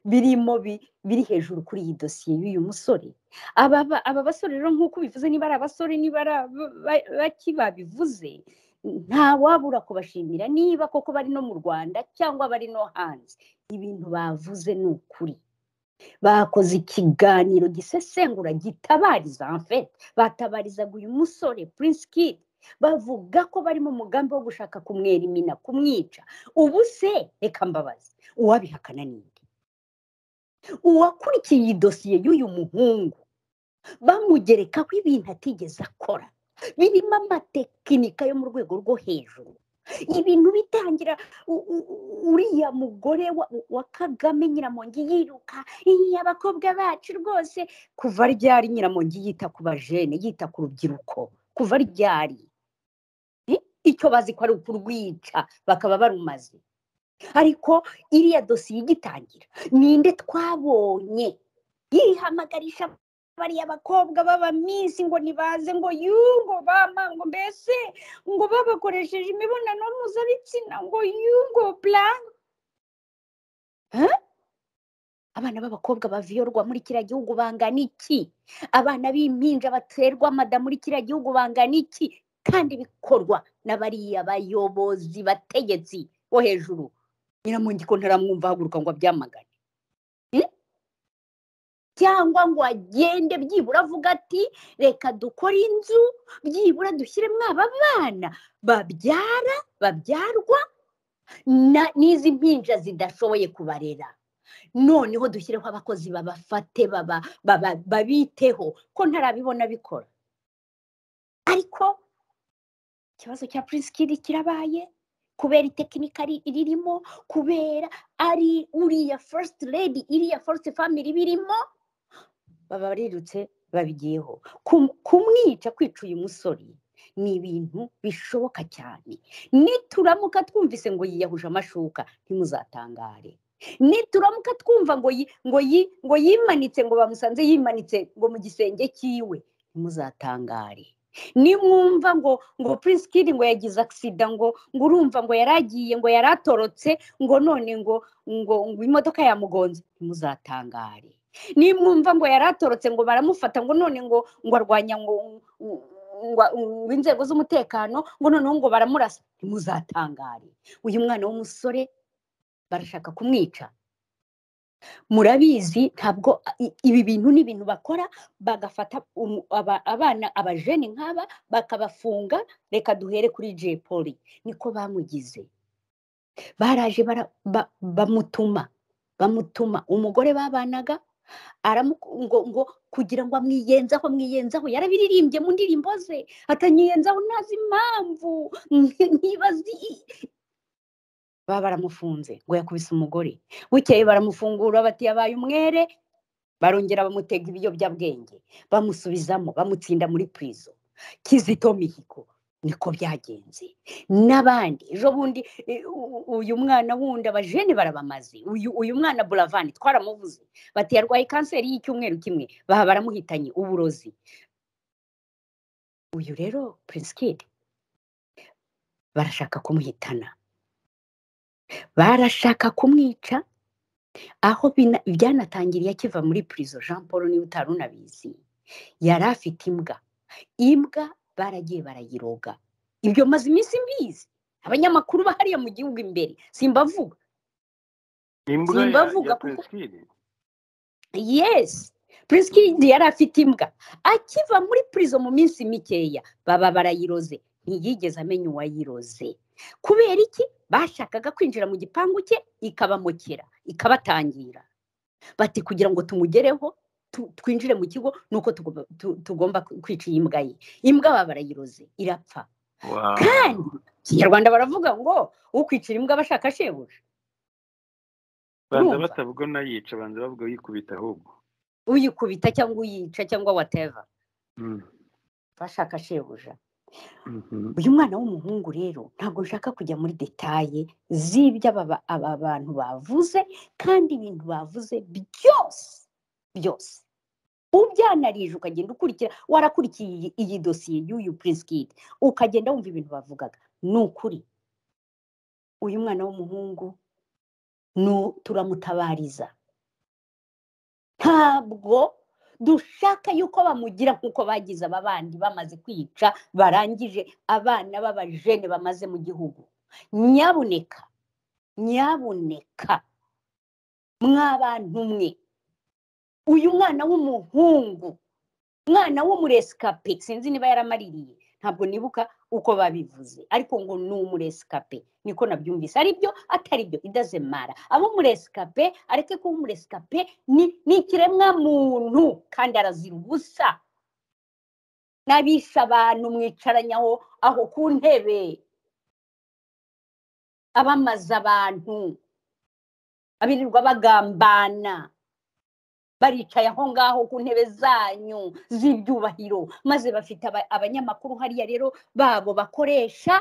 S2: birimo biri hejuru kuri iyi dosiye y'uyu musore aba basore rero nk'uko bivuze niba ari abasore niba ari bake babivuze wabura kubashimira niba koko bari no mu rwanda cyangwa bari no hanze ibintu bavuze ni ukuri bakoze ikiganiro gisesengura gitabariza mfete batabarizaga uyu musore Prince Kid bavuga ko bari mu mugambi wo gushaka kumwera imina kumwica ubu se reka mbabazi uwabihakana n'indi uwakurikiye iyi dosiye y'uyu muhungu bamugerekaho ibintu atigeze akora birimo amatekinika yo mu rwego rwo hejuru ibintu bitangira uriya mugore wa kagame nyiramongi yiruka iyi abakobwa bacu rwose kuva ryari nyiramongi yita ku bajene yita ku rubyiruko kuva ryari icyo bazi ko ari ukurwica bakaba barumaze ariko iriya dosiye igitangira ninde twabonye yihamagarisha bariya bakobwa b'abaminsi ngo ntibaze ngo yungo ngo mbese ngo babakoresheje imibonano mpuzabitsina ngo yungo buranka abana b'abakobwa baviyorwa muri kiriya gihugu bangana iki abana b'impinja baterwa amada muri kiriya gihugu bangana iki kandi bikorwa na bariya bayobozi bategetsi bo hejuru nyiramungi ko ntaramwumva ahaguruka ngo abyamagane cyangwa ngo agende byibura avuga ati reka dukore inzu byibura dushyiremo aba bana babyara babyarwa n'izi mpinja zidashoboye kubarera noneho dushyireho abakozi babafate babiteho ko ntarabibona bikora ariko ikibazo cya purisikiri kirabaye kubera itekinika ririmo kubera ari uriya fasiti redi iriya fasiti famiri birimo baba barirutse babigiyeho kumwica kwica uyu musore ni ibintu bishoboka cyane nituramuka twumvise ngo yiyahuje amashuka ntimuzatangare nituramuka twumva ngo ngo ngo yimanitse ngo bamusanze yimanitse ngo mu gisenge cyiwe ntimuzatangare nimwumva ngo ngo Prince Kid ngo yagize agisida ngo ngo urumva ngo yari agiye ngo yari atorotse ngo none ngo ngo ngo imodoka yamugonze ntimuzatangare nimwumva ngo yari atorotse ngo baramufata ngo none ngo ngo arwanya ngo ngo inzego z'umutekano ngo noneho ngo baramurasa ntimuzatangare uyu mwana w'umusore barashaka kumwica murabizi ntabwo ibi bintu ni ibintu bakora bagafata abana abajene nk'aba bakabafunga reka duhere kuri jay poli niko bamugize baraje bamutuma bamutuma umugore babanaga ngo kugira ngo amwiyenzaho amwiyenzaho yarabiririmbye mu ndirimbo ze atanyiyenzaho ntazi impamvu ntibazi baba baramufunze ngo yakubise umugore bukeye baramufungura bati yabaye umwere barongera bamutega ibiyobyabwenge bamusubizamo bamutsinda muri purizo kizito mihigo niko byagenze n'abandi ejo bundi uyu mwana wundi abajene barabamaze uyu mwana buravani twaramuvuze bati yarwaye kanseri y'icyumweru kimwe baba baramuhitanye uburozi uyu rero purisikidi barashaka kumuhitana barashaka kumwica aho byanatangiriye akiva muri purizo jean paul niba utari unabizi yari afite imbwa imbwa baragiye barayiroga ibyo maze iminsi mbizi abanyamakuru bahariye mu gihugu imbere simbavuga simbavuga kuko yesi purisikiridi yari afite imbwa akiva muri purizo mu minsi mikeya baba barayiroze ntiyigeze amenya uwayiroze kubera iki bashakaga kwinjira mu gipangu cye ikabamukera ikabatangira bati kugira ngo tumugereho twinjire mu kigo nuko tugomba kwica iyi mbwa ye imbwa baba barayiroze irapfa kandi ikinyarwanda baravuga ngo ukwicira imbwa bashaka shebuja
S1: banza batavuga nayica banza bavuga uyikubita ahubwo
S2: uyikubita cyangwa uyica cyangwa wateva bashaka shebuja uyu mwana w'umuhungu rero ntabwo nshaka kujya muri detaye z'ibyo aba bantu bavuze kandi ibintu bavuze byose byose ubyanarije ukagenda ukurikira warakurikiye iyi dosiye y'uyu purisikidi ukagenda wumva ibintu bavugaga ni ukuri uyu mwana w'umuhungu turamutabariza ntabwo dushaka yuko bamugira nk'uko bagize aba bandi bamaze kwica barangije abana b'abajene bamaze mu gihugu nyabuneka nyabuneka mw'abantu mwe uyu mwana w'umuhungu umwana w'umuresikape sinzi niba yaramaririye ntabwo nibuka uko babivuze ariko ngo ni umuresikape niko nabyumvise aribyo atari byo idazemara abo umuresikape areke kuba umuresikape ni ikiremwa muntu kandi arazira ubusa n'abisha abantu mwicaranye aho ku ntebe abamaza abantu abirirwa bagambana baricaye aho ngaho ku ntebe zanyu z'ibyubahiro maze bafite abanyamakuru hariya rero babo bakoresha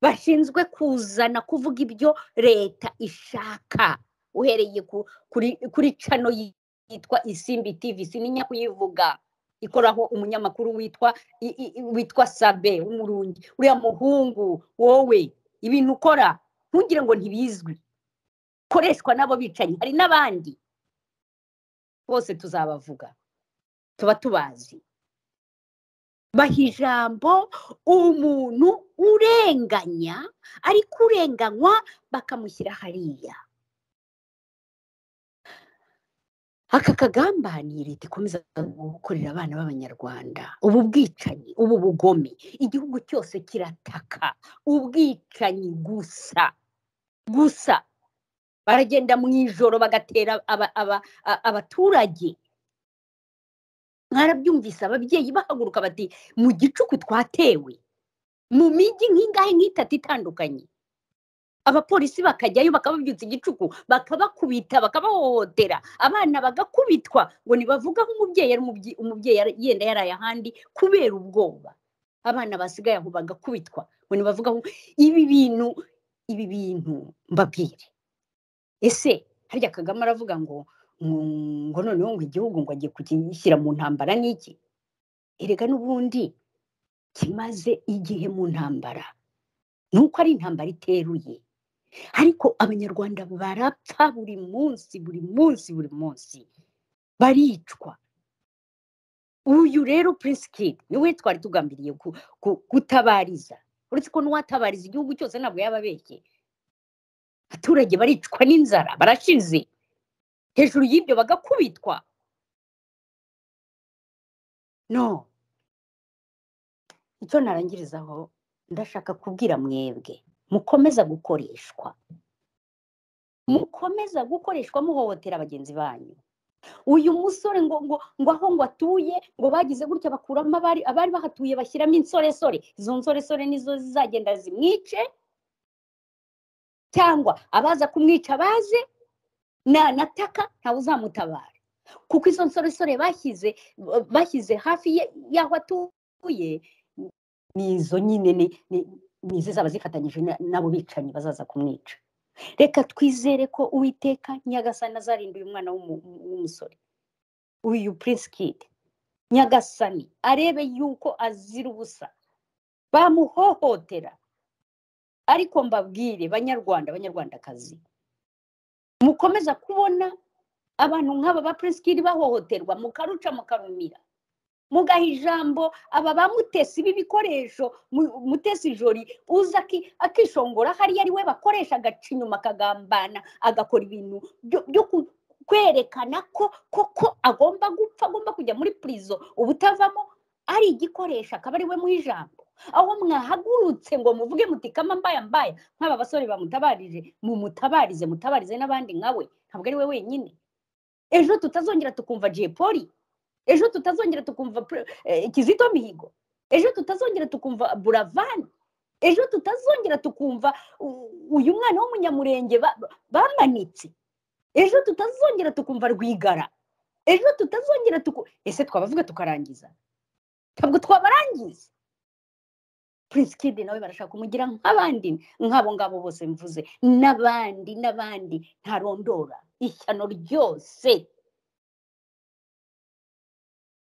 S2: bashinzwe kuzana kuvuga ibyo leta ishaka uhereye kuri cano yitwa isimbi tivi sininya kuyivuga ikoraho umunyamakuru witwa witwa sabe w'umurungi uriya muhungu wowe ibintu ukora ntugire ngo ntibizwi koreshwa n'abo bicanyi hari n'abandi bose tuzabavuga tuba tubazi baha ijambo umuntu urenganya ariko urenganywa bakamushyira hariya aka kagambaniye leta ikomeza gukorera abana b'abanyarwanda ubu bwicanyi ubu bugome igihugu cyose kirataka ubwicanyi gusa gusa baragenda mu ijoro bagatera abaturage mwarabyumvise ababyeyi bahaguruka bati mu gicuku twatewe mu mijyi nk'ingahe nk'itatu itandukanye abapolisi bakajyayo bakababyutsa igicuku bakabakubita bakabahohotera abana bagakubitwa ngo ntibavuge aho umubyeyi ari umubyeyi yenda yaraye ahandi kubera ubwoba abana basigaye aho bagakubitwa ngo ntibavuge aho ibi bintu ibi bintu mbabwire ese harya kagame aravuga ngo ngo noneho ngo igihugu ngo agiye kugishyira mu ntambara n'iki erega n'ubundi kimaze igihe mu ntambara ni uko ari intambara iteruye ariko abanyarwanda barapfa buri munsi buri munsi buri munsi baricwa uyu rero purisikidi niwe twari tugambiriye gutabariza uretse ko n'uwatabariza igihugu cyose ntabwo yaba abeshye abaturage baricwa n'inzara barashize hejuru y'ibyo bagakubitwa no icyo narangirizaho ndashaka kubwira mwebwe mukomeza gukoreshwa mukomeza gukoreshwa muhohotera bagenzi banyu uyu musore ngo ngo ngo aho ngo atuye ngo bagize gutya bakuramo abari abari bahatuye bashyiramo insoresore izo nsoresore nizo zizagenda zimwice cyangwa abaza kumwica baze nanataka ntawe uzamutabara kuko izo nsoresore bashyize bashyize hafi y'aho atuye ni izo nyine ni izo zaba zifatanyije n'abo bicanyi bazaza kumwica reka twizere ko uwiteka nyagasana azarinda uyu mwana w'umusore uyu purisikidi nyagasani arebe yuko azira ubusa bamuhohotera ariko mbabwire banyarwanda banyarwandakazi mukomeza kubona abantu nk'aba ba purisikiri bahohoterwa mukaruca mukarumira mugaha ijambo aba bamutesi b'ibikoresho mutesi jori uza akishongora hariya ari we bakoresha agaca inyuma akagambana agakora ibintu byo kwerekana ko koko agomba gupfa agomba kujya muri purizo ubutavamo ari igikoresho akaba ari we mu ijambo aho mwahagurutse ngo muvuge muti kama mbaya mbaya nk'aba basore bamutabarije mumutabarize mutabarize n'abandi nkawe ntabwo ari we wenyine ejo tutazongera tukumva jepoli ejo tutazongera tukumva kizito mihigo ejo tutazongera tukumva buravani ejo tutazongera tukumva uyu mwana w'umunyamurenge bamanitse ejo tutazongera tukumva rwigara ejo tutazongera tuku ese twabavuga tukarangiza ntabwo twabarangiza prince kid nawe barashaka kumugira nk'abandi nk'abo ngabo bose mvuze n'abandi n'abandi ntarondora ishyano ryose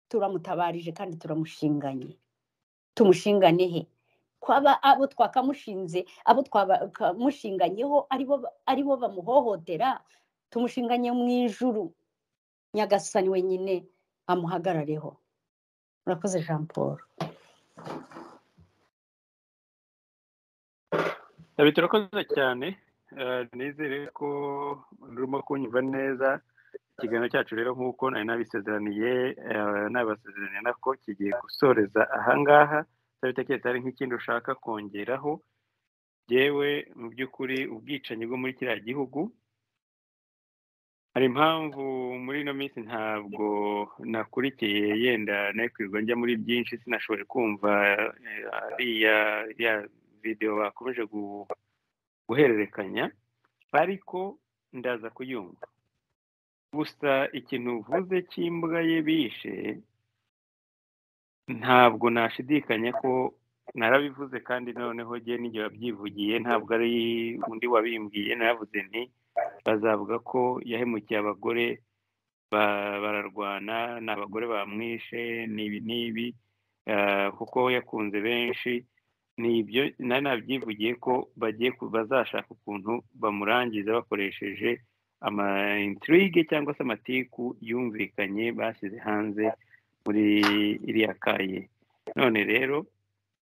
S2: turamutabarije kandi turamushinganye tumushingane he kwaba abo twakamushinze abo twakamushinganyeho aribo bamuhohotera tumushinganye mu ijuru nyagasani wenyine amuhagarareho murakoze jean paul
S1: turakoze cyane nizere ko urimo kunyumva neza ikiganiro cyacu rero nk'uko nari nabisezeraniye nabasezeraniye nako kigiye gusoreza ahangaha utabitekereza hari nk'ikindi ushaka kongeraho yewe mu by'ukuri ubwicanyi bwo muri kiriya gihugu hari impamvu muri ino minsi ntabwo nakurikiye yenda nekwirwa njya muri byinshi sinashoboye kumva ariya ya videwo bakomeje guhererekanya ariko ndaza kuyumva gusa ikintu uvuze cy'imbwa ye bishe ntabwo nashidikanya ko narabivuze kandi noneho njye n'igihe wabyivugiye ntabwo ari undi wabimbwiye naravuze nti bazavuga ko yahemukiye abagore bararwana ni abagore bamwishe n'ibi n'ibi kuko yakunze benshi ni ibyo nari nabyivugiye ko bagiye bazashaka ukuntu bamurangiza bakoresheje ama intrigue cyangwa se amatiku yumvikanye bashyize hanze muri iriya kaye none rero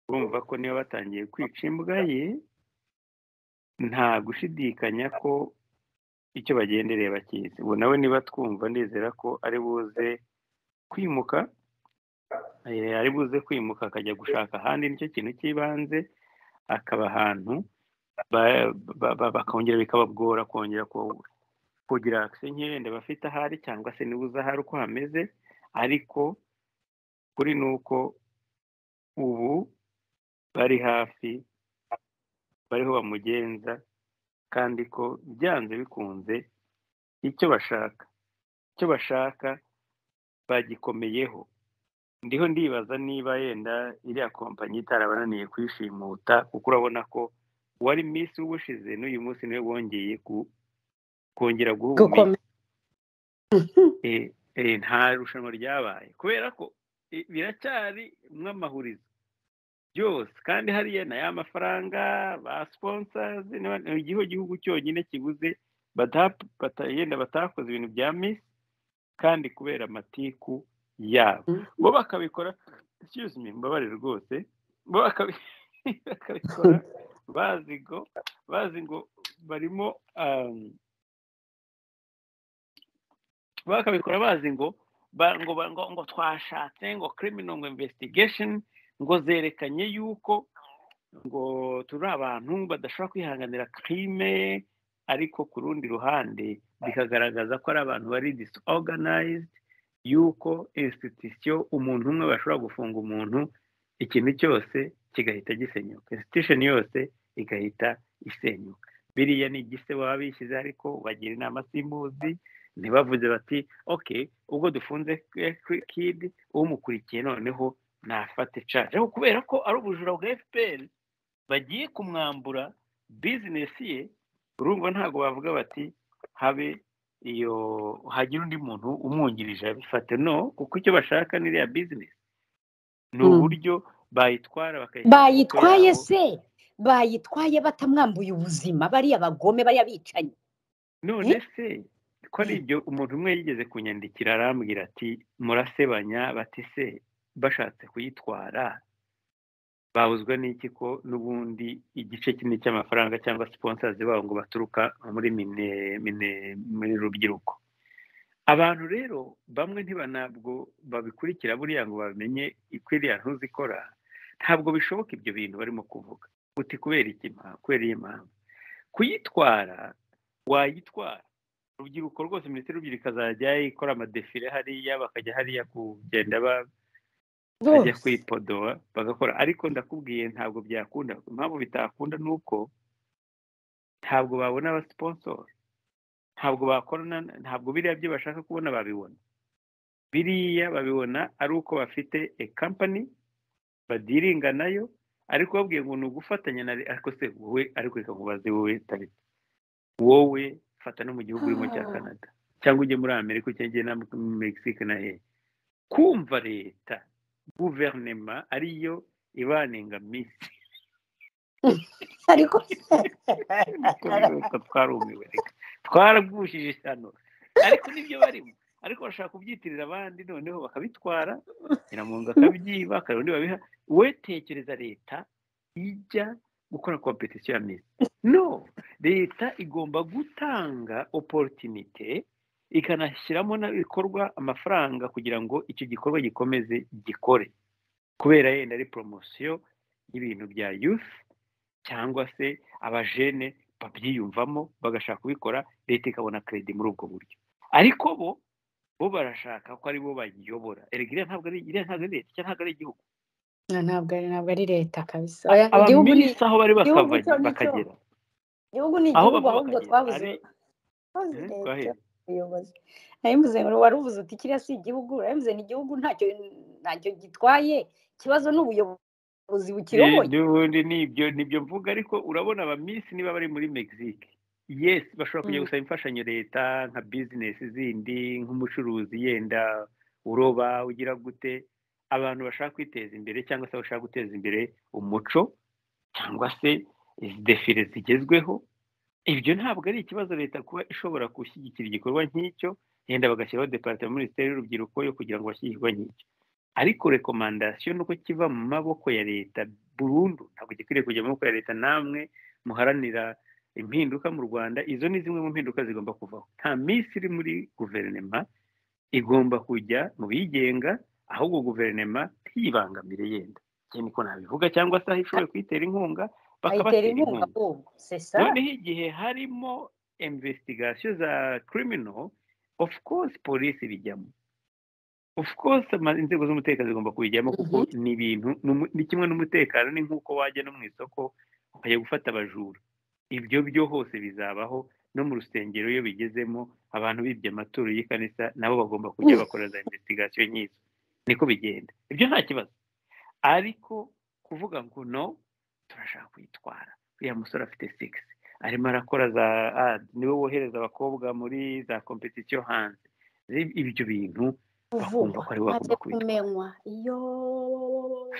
S1: urumva ko niba batangiye kwica imbwa ye nta gushidikanya ko icyo bagendereye bakizi ubu nawe niba twumva nizera ko ari buze kwimuka ari buze kwimuka akajya gushaka ahandi nicyo kintu cy'ibanze akaba ahantu bakongera bikabagora kongera kugira akise nk'irenda bafite ahari cyangwa se niba uzi ahari uko hameze ariko kuri ni uko ubu bari hafi bariho bamugenza kandi ko byanze bikunze icyo bashaka icyo bashaka bagikomeyeho ndiho ndibaza niba yenda iriya kompanyi itarabananiye kwishimuta kuko urabona ko uwari minsi w'ubushize n'uyu munsi niwe wongeye kongera guhumeka nta rushanwa ryabaye kubera ko biracyari mw'amahurizo byose kandi hariya na ya mafaranga ba siponsazi igiho gihugu cyonyine kibuze yenda batakoze ibintu bya misi kandi kubera amatiku yabo bo bakabikora mbabare rwose bo bakabikora bazi ngo barimo bakabikora bazi ngo ngo twashatse ngo criminal ngo investigation ngo zerekanye yuko ngo turi abantu badashobora kwihanganira crime ariko ku rundi ruhande bikagaragaza ko ari abantu bari disorganized yuko institution umuntu umwe bashobora gufunga umuntu ikintu cyose kigahita gisenyuka institution yose igahita isenyuka biriya ni igise baba bishyize ariko bagira inama simbuzi ntibavuze bati oke ubwo dufunze kidi umukurikiye noneho nafate caje ariko kubera ko ari ubujura bwa fpr bagiye kumwambura bizinesi ye urumva ntabwo bavuga bati habe iyo hagira undi muntu umwungirije abifate no kuko icyo bashaka ni iriya bizinesi ni uburyo bayitwara
S2: bayitwaye se bayitwaye batamwambuye ubuzima bariya bagome bariya bicanyi
S1: none se ko ari ibyo umuntu umwe yigeze kunyandikira arambwira ati murasebanya bati se bashatse kuyitwara babuzwa n'iki ko n'ubundi igice kinini cy'amafaranga cyangwa siponsazi babo ngo baturuka muri mine mine muri rubyiruko abantu rero bamwe ntibanabwo babikurikira buriya ngo bamenye ikwiriya ntuzikora ntabwo bishoboka ibyo bintu barimo kuvuga uti kubera iki kubera iyi mpamvu kuyitwara wayitwara urubyiruko rwose minisiteri y'urubyiruko ikazajya ikora amadefire hariya bakajya hariya kugenda bajya kwipodowa bagakora ariko ndakubwiye ntabwo byakunda impamvu bitakunda ni uko ntabwo babona abasiponsoro ntabwo bakorana ntabwo biriya byo bashaka kubona babibona biriya babibona ari uko bafite e kampani badiringa nayo ariko babwiye ngo ni ugufatanya na ariko se wowe ariko reka nkubaze wowe tariki wowe fata no mu gihugu urimo cya canada cyangwa ujye muri amerika cyangwa na mexique na he kumva leta guverinema ariyo ibaninga minsi
S2: ariko
S1: twarumiwe reka twarabwushije hano ariko nibyo barimo ariko bashaka kubyitirira abandi noneho bakabitwara nyiramungu akabyiba akarundi babiha we tekereza leta ijya gukora kompetisiyo ya misi no leta igomba gutanga oporotinite ikanashyiramo n'ibikorwa amafaranga kugira ngo icyo gikorwa gikomeze gikore kubera yenda ari poromosiyo y'ibintu bya yufu cyangwa se abajene babyiyumvamo bagashaka kubikora leta ikabona keredi muri ubwo buryo ariko bo bo barashaka ko ari bo bayiyobora erega ntabwo ari iriya ntabwo ari leta cyangwa ntabwo ari igihugu
S2: ntabwo ari ntabwo ari leta kabisa igihugu ni
S1: abaminisita aho bari
S2: igihugu
S1: bakava
S2: cyo ni cyo.
S1: bakagera
S2: igihugu ni
S1: aho
S2: igihugu
S1: bava
S2: ahubwo
S1: bakagera
S2: twabuze
S1: ari-
S2: twabuze
S1: Mhm,
S2: leta
S1: twahe-
S2: ubuyobozi nabivuze ngo wari uvuze uti kiriya si igihugu urabivuze ni igihugu ntacyo ntacyo gitwaye ikibazo ni ubuyobozi bukiyoboye
S1: n'ubundi nibyo nibyo mvuga ariko urabona abamisi niba bari muri mexique yesi bashobora kujya
S2: Mm.
S1: gusaba imfashanyo leta nka bizinesi zindi nk'umucuruzi yenda uroba ugira gute abantu bashaka kwiteza imbere cyangwa se bashaka guteza imbere umuco cyangwa se defire zigezweho ibyo ntabwo ari ikibazo leta kuba ishobora gushyigikira igikorwa nk'icyo yenda bagashyiraho departement minisiteri y'urubyiruko yo kugira ngo bashyire igikorwa nk'icyo ariko rekomandasiyo nuko kiva mu maboko ya leta burundu ntabwo gikwiriye kujya mu maboko ya leta namwe muharanira impinduka mu rwanda izo ni zimwe mu mpinduka zigomba kuvaho nta minsi iri muri guverinema igomba kujya mu bigenga ahubwo guverinema ntiyibangamire yenda njye niko nabivuga cyangwa se aho ishoboye kuyitera inkunga
S2: bayitera
S1: bakabatera
S2: inkunga
S1: inkunga
S2: ahubwo sesa
S1: noneho igihe harimo investigation za criminal of course polisi bijyamo of course ama- inzego z'umutekano zigomba kubijyamo kuko ni ibintu ni umu- ni kimwe n'umutekano ni nk'uko wajya no mu isoko ukajya gufata abajura ibyo byo hose bizabaho no mu rusengero iyo bigezemo abantu bibye amaturo y'ikanisa nabo bagomba kujya bakora za investigation nk'izo niko bigenda ibyo nta kibazo ariko kuvuga ngo no turashaka kuyitwara uriya musore afite sigisi arimo arakora za adi niwe wohereza abakobwa muri za kompetisiyo hanze ibyo bintu bakumva
S2: kuvugwa
S1: ko ari we
S2: maze
S1: bagomba kubitwara
S2: kumenywa iyo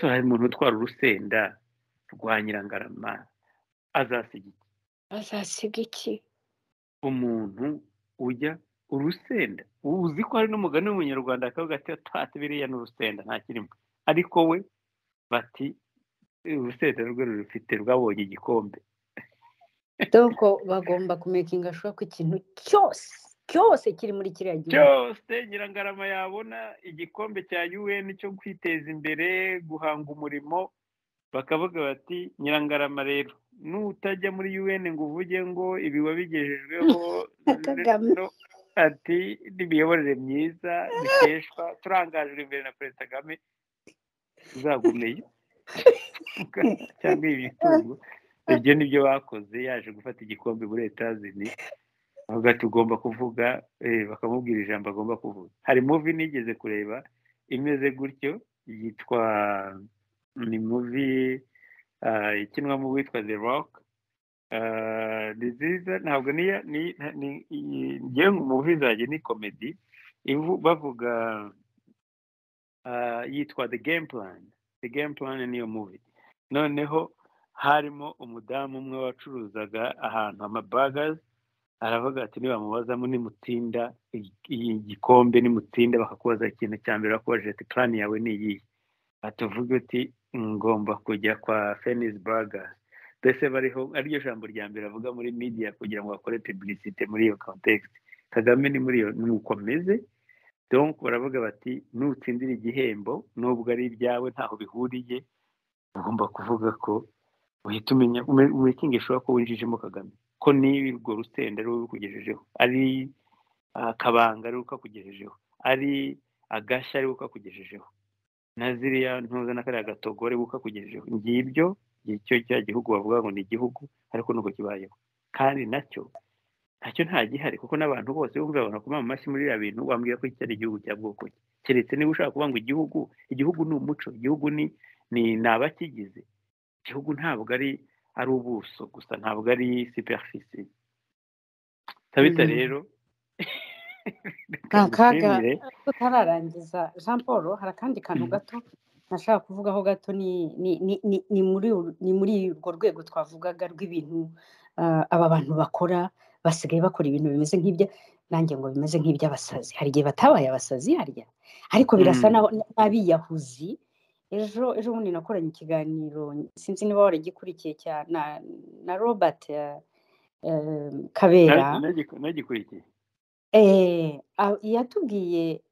S1: so hari umuntu utwara urusenda rwa nyirangarama azasiga iki?
S2: bazasiga iki
S1: umuntu ujya urusenda uzi ko hari n'umugani w'umunyarwanda akavuga ati tate biriya ni urusenda nta kirimo ariko we bati urusenda rwe rurufite rwabonye igikombe
S2: donc bagomba kumekinga shuwa ko ikintu cyose cyose kiri muri kiriya gihugu
S1: cyose nyirangarama yabona igikombe cya UN cyo kwiteza imbere guhanga umurimo bakavuga bati nyirangarama rero nutajya muri UN ngo uvuge ngo ibi wabigejejweho
S2: Kagame.
S1: no, ati n'imiyoborere myiza dukeshwa turangajwe imbere na perezida kagame uzagumeyo cyangwa ibitungo ibyo ni byo bakoze yaje gufata igikombe muri etazini avuga ati ugomba kuvuga eh, bakamubwira ijambo agomba kuvuga hari muvi nigeze kureba imeze gutyo yitwa ni muvi ah, ikinwamo uwitwa the rock Ah, ni nziza ntabwo niya ni ni iyi- ngewe mu muvi zanjye ni komedi ivu- bavuga ah, yitwa the game plan the game plan niyo muvi noneho harimo umudamu umwe wacuruzaga ahantu amabagazi aravuga ati nibamubazamo nimutsinda i- i- igikombe nimutsinda bakakubaza ikintu cya mbere bakubajije ati plani yawe ni iyihe atuvuge uti ngomba kujya kwa fenis burger mbese bariho ariryo jambo rya mbere avuga muri media kugira ngo bakore publicite muri iyo context kagame ni muri iyo ni uko ameze donc baravuga bati nutsindira igihembo nubwo ari ibyawe ntaho bihuriye ugomba kuvuga ko uhita umenya umekinga ishobora ko winjijemo kagame ko niba urwo rusenda ari wowe urukugejejeho ari ah, kabanga ari ukakugejejeho ari agashya ari ukakugejejeho na ziriya ntuza na kariya gatogo ari ukakugejejeho ngibyo ngicyo cya gihugu bavuga ngo ni igihugu ariko nuko kibayeho kandi nacyo ntacyo nta gihari kuko n'abantu bose bumva babona kuma amashyi muri biriya bintu wambwira ko iki ari igihugu cya bwoko ki keretse niba ushaka kuvuga ngo igihugu igihugu ni umuco igihugu ni ni abakigize igihugu ntabwo ari ari ubuso gusa ntabwo ari superficie tabita rero
S2: ni akaga tutararangiza jean paul hari akandi kantu gato nashaka kuvugaho gato ni muri urwo rwego twavugaga rw'ibintu aba bantu bakora basigaye bakora ibintu bimeze nk'ibya nanjye ngo bimeze nk'iby'abasazi hari igihe batabaye abasazi harya ariko birasa n'abiyahuzi ejo ejo bundi nakoranye ikiganiro sinzi niba waragikurikiye cyane na robert kabera
S1: ntagikurikiye
S2: yatubwiye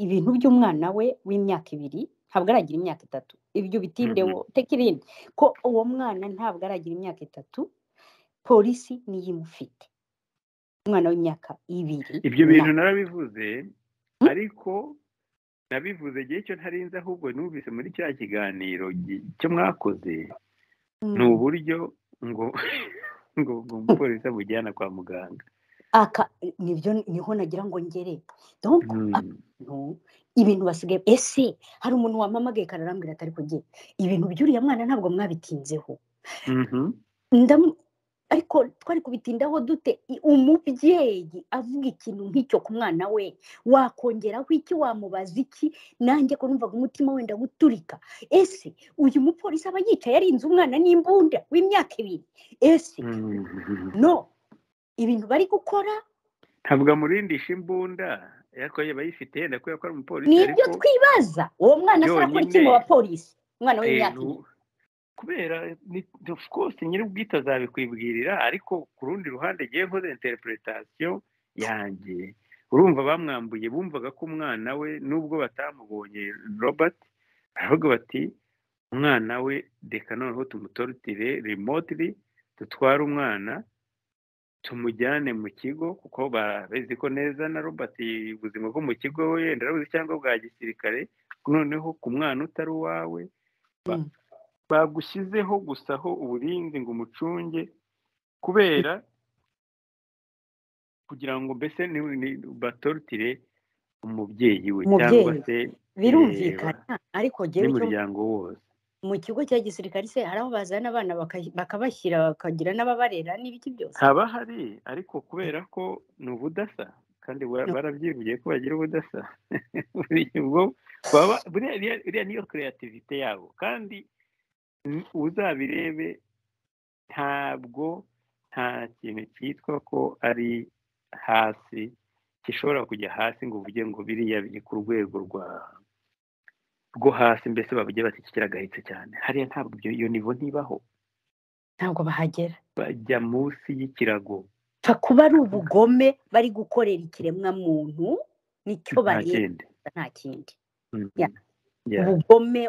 S2: ibintu by'umwana we w'imyaka ibiri ntabwo aragira imyaka itatu ibyo bitinde tekerinde ko uwo mwana ntabwo aragira imyaka itatu polisi niyo imufite umwana w'imyaka ibiri
S1: ibyo bintu narabivuze ariko nabivuze igihe cyo ntarinze ahubwo numvise muri cya kiganiro cyo mwakoze ni uburyo ngo ngo umupolisi amujyana kwa muganga
S2: aka nibyo niho nagira ngo ngere ibintu basigaye ese hari umuntu wamamagaye kararambwira atari kugira ibintu by'uriya mwana ntabwo mwabitinzeho ariko twari kubitindaho dute umubyeyi avuga ikintu nk'icyo ku mwana we wakongeraho iki wamubaza iki nanjye ko numvaga umutima wenda guturika ese uyu mupolisi aba yicaye arinze umwana n'imbunda w'imyaka ibiri ese no ibintu bari gukora
S1: ntabwo amurindisha imbunda ariko yaba ayifite yenda kubera ko ari umupolisi
S2: ni ibyo twibaza uwo mwana ashobora gukora iki mu bapolisi umwana w'imyaka ibiri
S1: kubera of course nyir'ubwite azabikwibwirira ariko ku rundi ruhande ngiye nkoze interpretation yanjye urumva bamwambuye bumvaga ko umwana we nubwo batamubonye robert baravuga bati umwana we reka noneho tumutorotire remotely dutware umwana tumujyane mu kigo kuko babizi ko neza na robert ubuzima bwo mu kigo wenda arabuze cyangwa bwa gisirikare noneho ku mwana utari uwawe bagushyizeho gusa aho uburinzi ngo umucunge kubera kugira ngo mbese batorutire umubyeyi we cyangwa se
S2: birumvikana ariko
S1: n'umuryango wose
S2: mu kigo cya gisirikari se hari aho bazana abana bakabashyira bakagira n'ababarera n'ibiki byose
S1: haba hari ariko kubera ko ni ubudasa kandi barabyivugiye ko bagira ubudasa buriya niyo kereyativite yabo kandi uzabirebe ntabwo nta kintu cyitwa ko ari hasi gishobora kujya hasi ngo uvuge ngo biriya biri ku rwego rwa rwo hasi mbese bavuge bati iki kiragayitse cyane hariya ntabwo iyo nivo ntibaho
S2: ntabwo bahagera
S1: bajya munsi y'ikirago
S2: pfa kuba ari ubugome bari gukorera ikiremwamuntu nicyo bareba nta kindi ubugome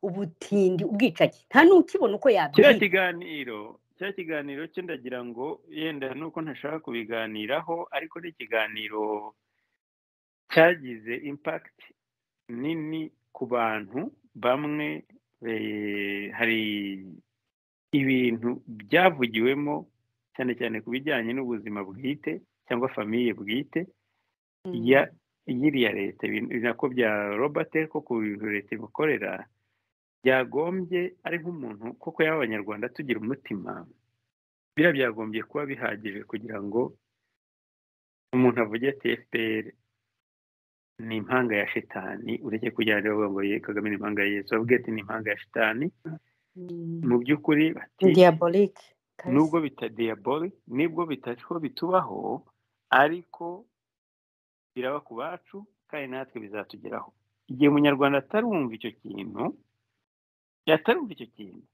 S2: ubutindi ubwicanyi nta n'ukibona uko yabyita
S1: kiriya kiganiro kiriya kiganiro cyo ndagira ngo yenda nuko ntashaka kubiganiraho ariko ni ikiganiro cyagize impakiti nini ku bantu bamwe hari ibintu byavugiwemo cyane cyane ku bijyanye n'ubuzima bwite cyangwa famiye bwite ya y'iriya leta nako bya robert ko ku bintu leta imukorera byagombye ari nk'umuntu koko yaba abanyarwanda tugira umutima biriya byagombye kuba bihagije kugira ngo umuntu avuge ati efuperi ni impanga ya shitani ureke kugira ngo bavuga ngo ye kagame ni impanga ya yesu bavuge ati ni impanga ya shitani mu by'ukuri
S2: diyaborike
S1: nubwo bita diyaborike nibwo bitariho bitubaho ariko biraba ku bacu kandi natwe bizatugeraho igihe umunyarwanda atarumva icyo kintu yatarumva icyo kintu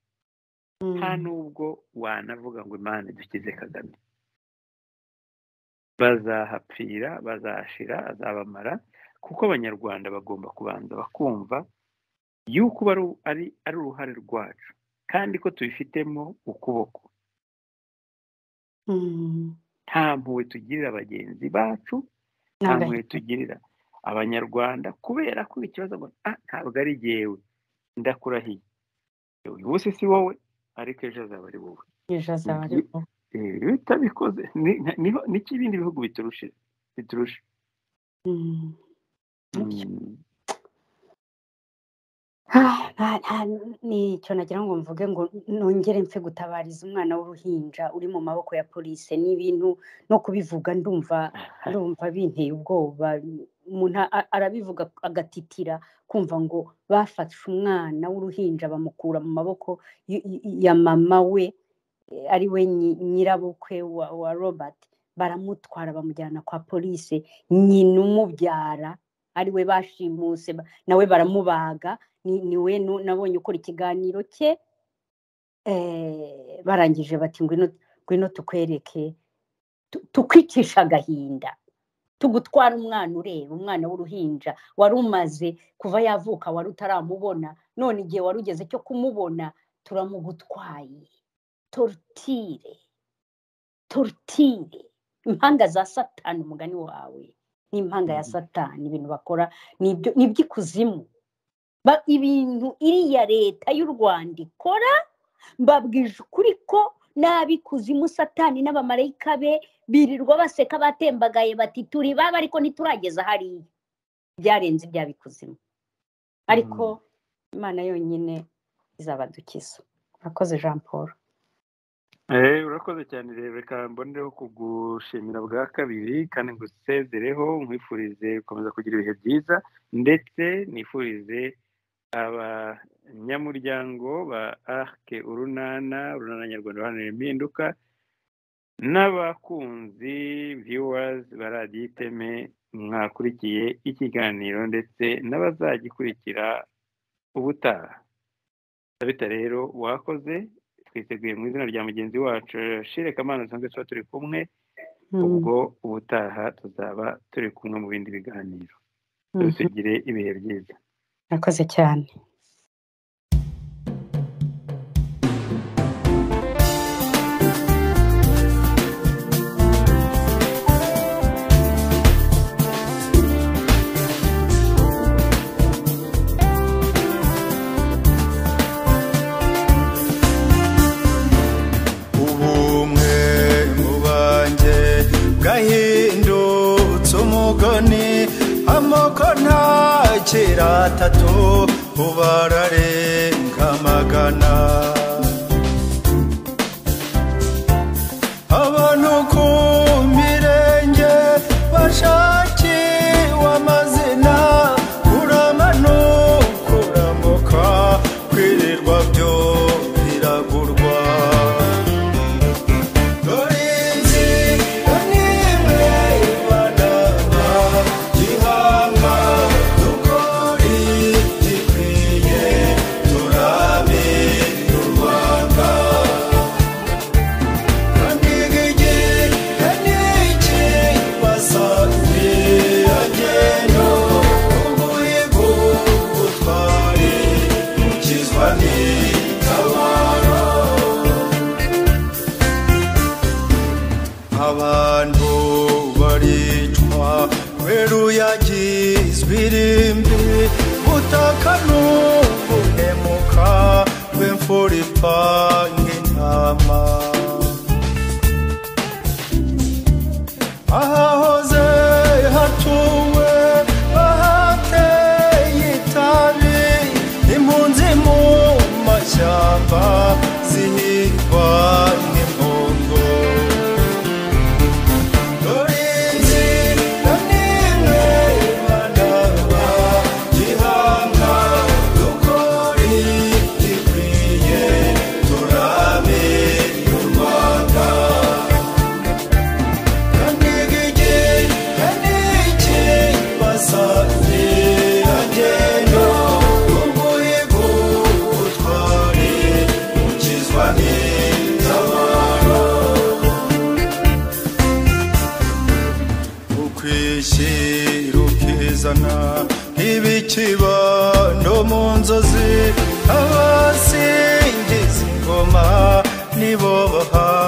S1: nta nubwo wanavuga ngo imana dukize kagame bazahapfira bazahashira azabamara kuko abanyarwanda bagomba kubanza bakumva yuko ari ari uruhare rwacu kandi ko tubifitemo ukuboko nta mpuhwe tugirira bagenzi bacu nta mpuhwe tugirira abanyarwanda kubera ko ikibazo ngo ntabwo ari jyewe ndakurahiye uyu munsi si wowe ariko ejo azaba ari wowe iyo utabikoze n'ikibindi bihugu biturushe biturushe
S2: nicyo nagira ngo mvuge ngo nongere mpfe gutabariza umwana w'uruhinja uri mu maboko ya polisi n'ibintu no kubivuga ndumva ndumva binteye ubwoba umuntu arabivuga agatitira kumva ngo bafashe umwana w'uruhinja bamukura mu maboko ya mama we ari we nyirabukwe wa robert baramutwara bamujyana kwa polisi nyina umubyara ari we bashimuse nawe baramubaga ni we nabonye ukora ikiganiro cye barangije bati ngwino tukwereke tukwicisha agahinda tugutwara umwana ureba umwana w'uruhinja wari umaze kuva yavuka wari utaramubona none igihe wari ugeze cyo kumubona turamugutwaye torutire torutire impanga za satani umugani wawe n'impanga ya satani ibintu bakora ni iby'ikuzimu ibintu iriya leta y'u rwanda ikora mbabwije ukuri ko n'abikuzimu satani n'abamarayika be birirwa baseka batembagaye bati turi baba ariko ntiturageza hariya byarenze ibya bikuzimu ariko imana yonyine izabadukiza urakoze jean paul
S1: urakoze cyane rebeka mbonereho kugushimira bwa kabiri kandi ngusezereho nkwifurize gukomeza kugira ibihe byiza ndetse nifurize abanyamuryango ba arike urunana urunana nyarwanda uruhana impinduka n'abakunzi viwazi ba radiyo iteme mwakurikiye ikiganiro ndetse n'abazagikurikira ubutaha sabita rero wakoze twiteguye mu izina rya mugenzi wacu shireka amana dusanzwe tuba turi kumwe ubwo ubutaha tuzaba turi kumwe mu bindi biganiro tugire ibihe byiza
S2: murakoze cyane
S3: kera atatu ubararenga magana abantu ku mirenge bashakiwe amazina kuramano kuramuka kwirirwa byo biragurwa dore inzira n'imwe ibanaba gihamwa abantu baricwa kubera uyagizwe irimbi butaka n'ubuhemuka bw'imfura ipanga intama ahahoze hatuwe bahateye itabi impunzi mu mashyamba zihigwa nk'impongo ukwishyira ukizana nk'ibikibando mu nzozi abasingiza ingoma nibo baha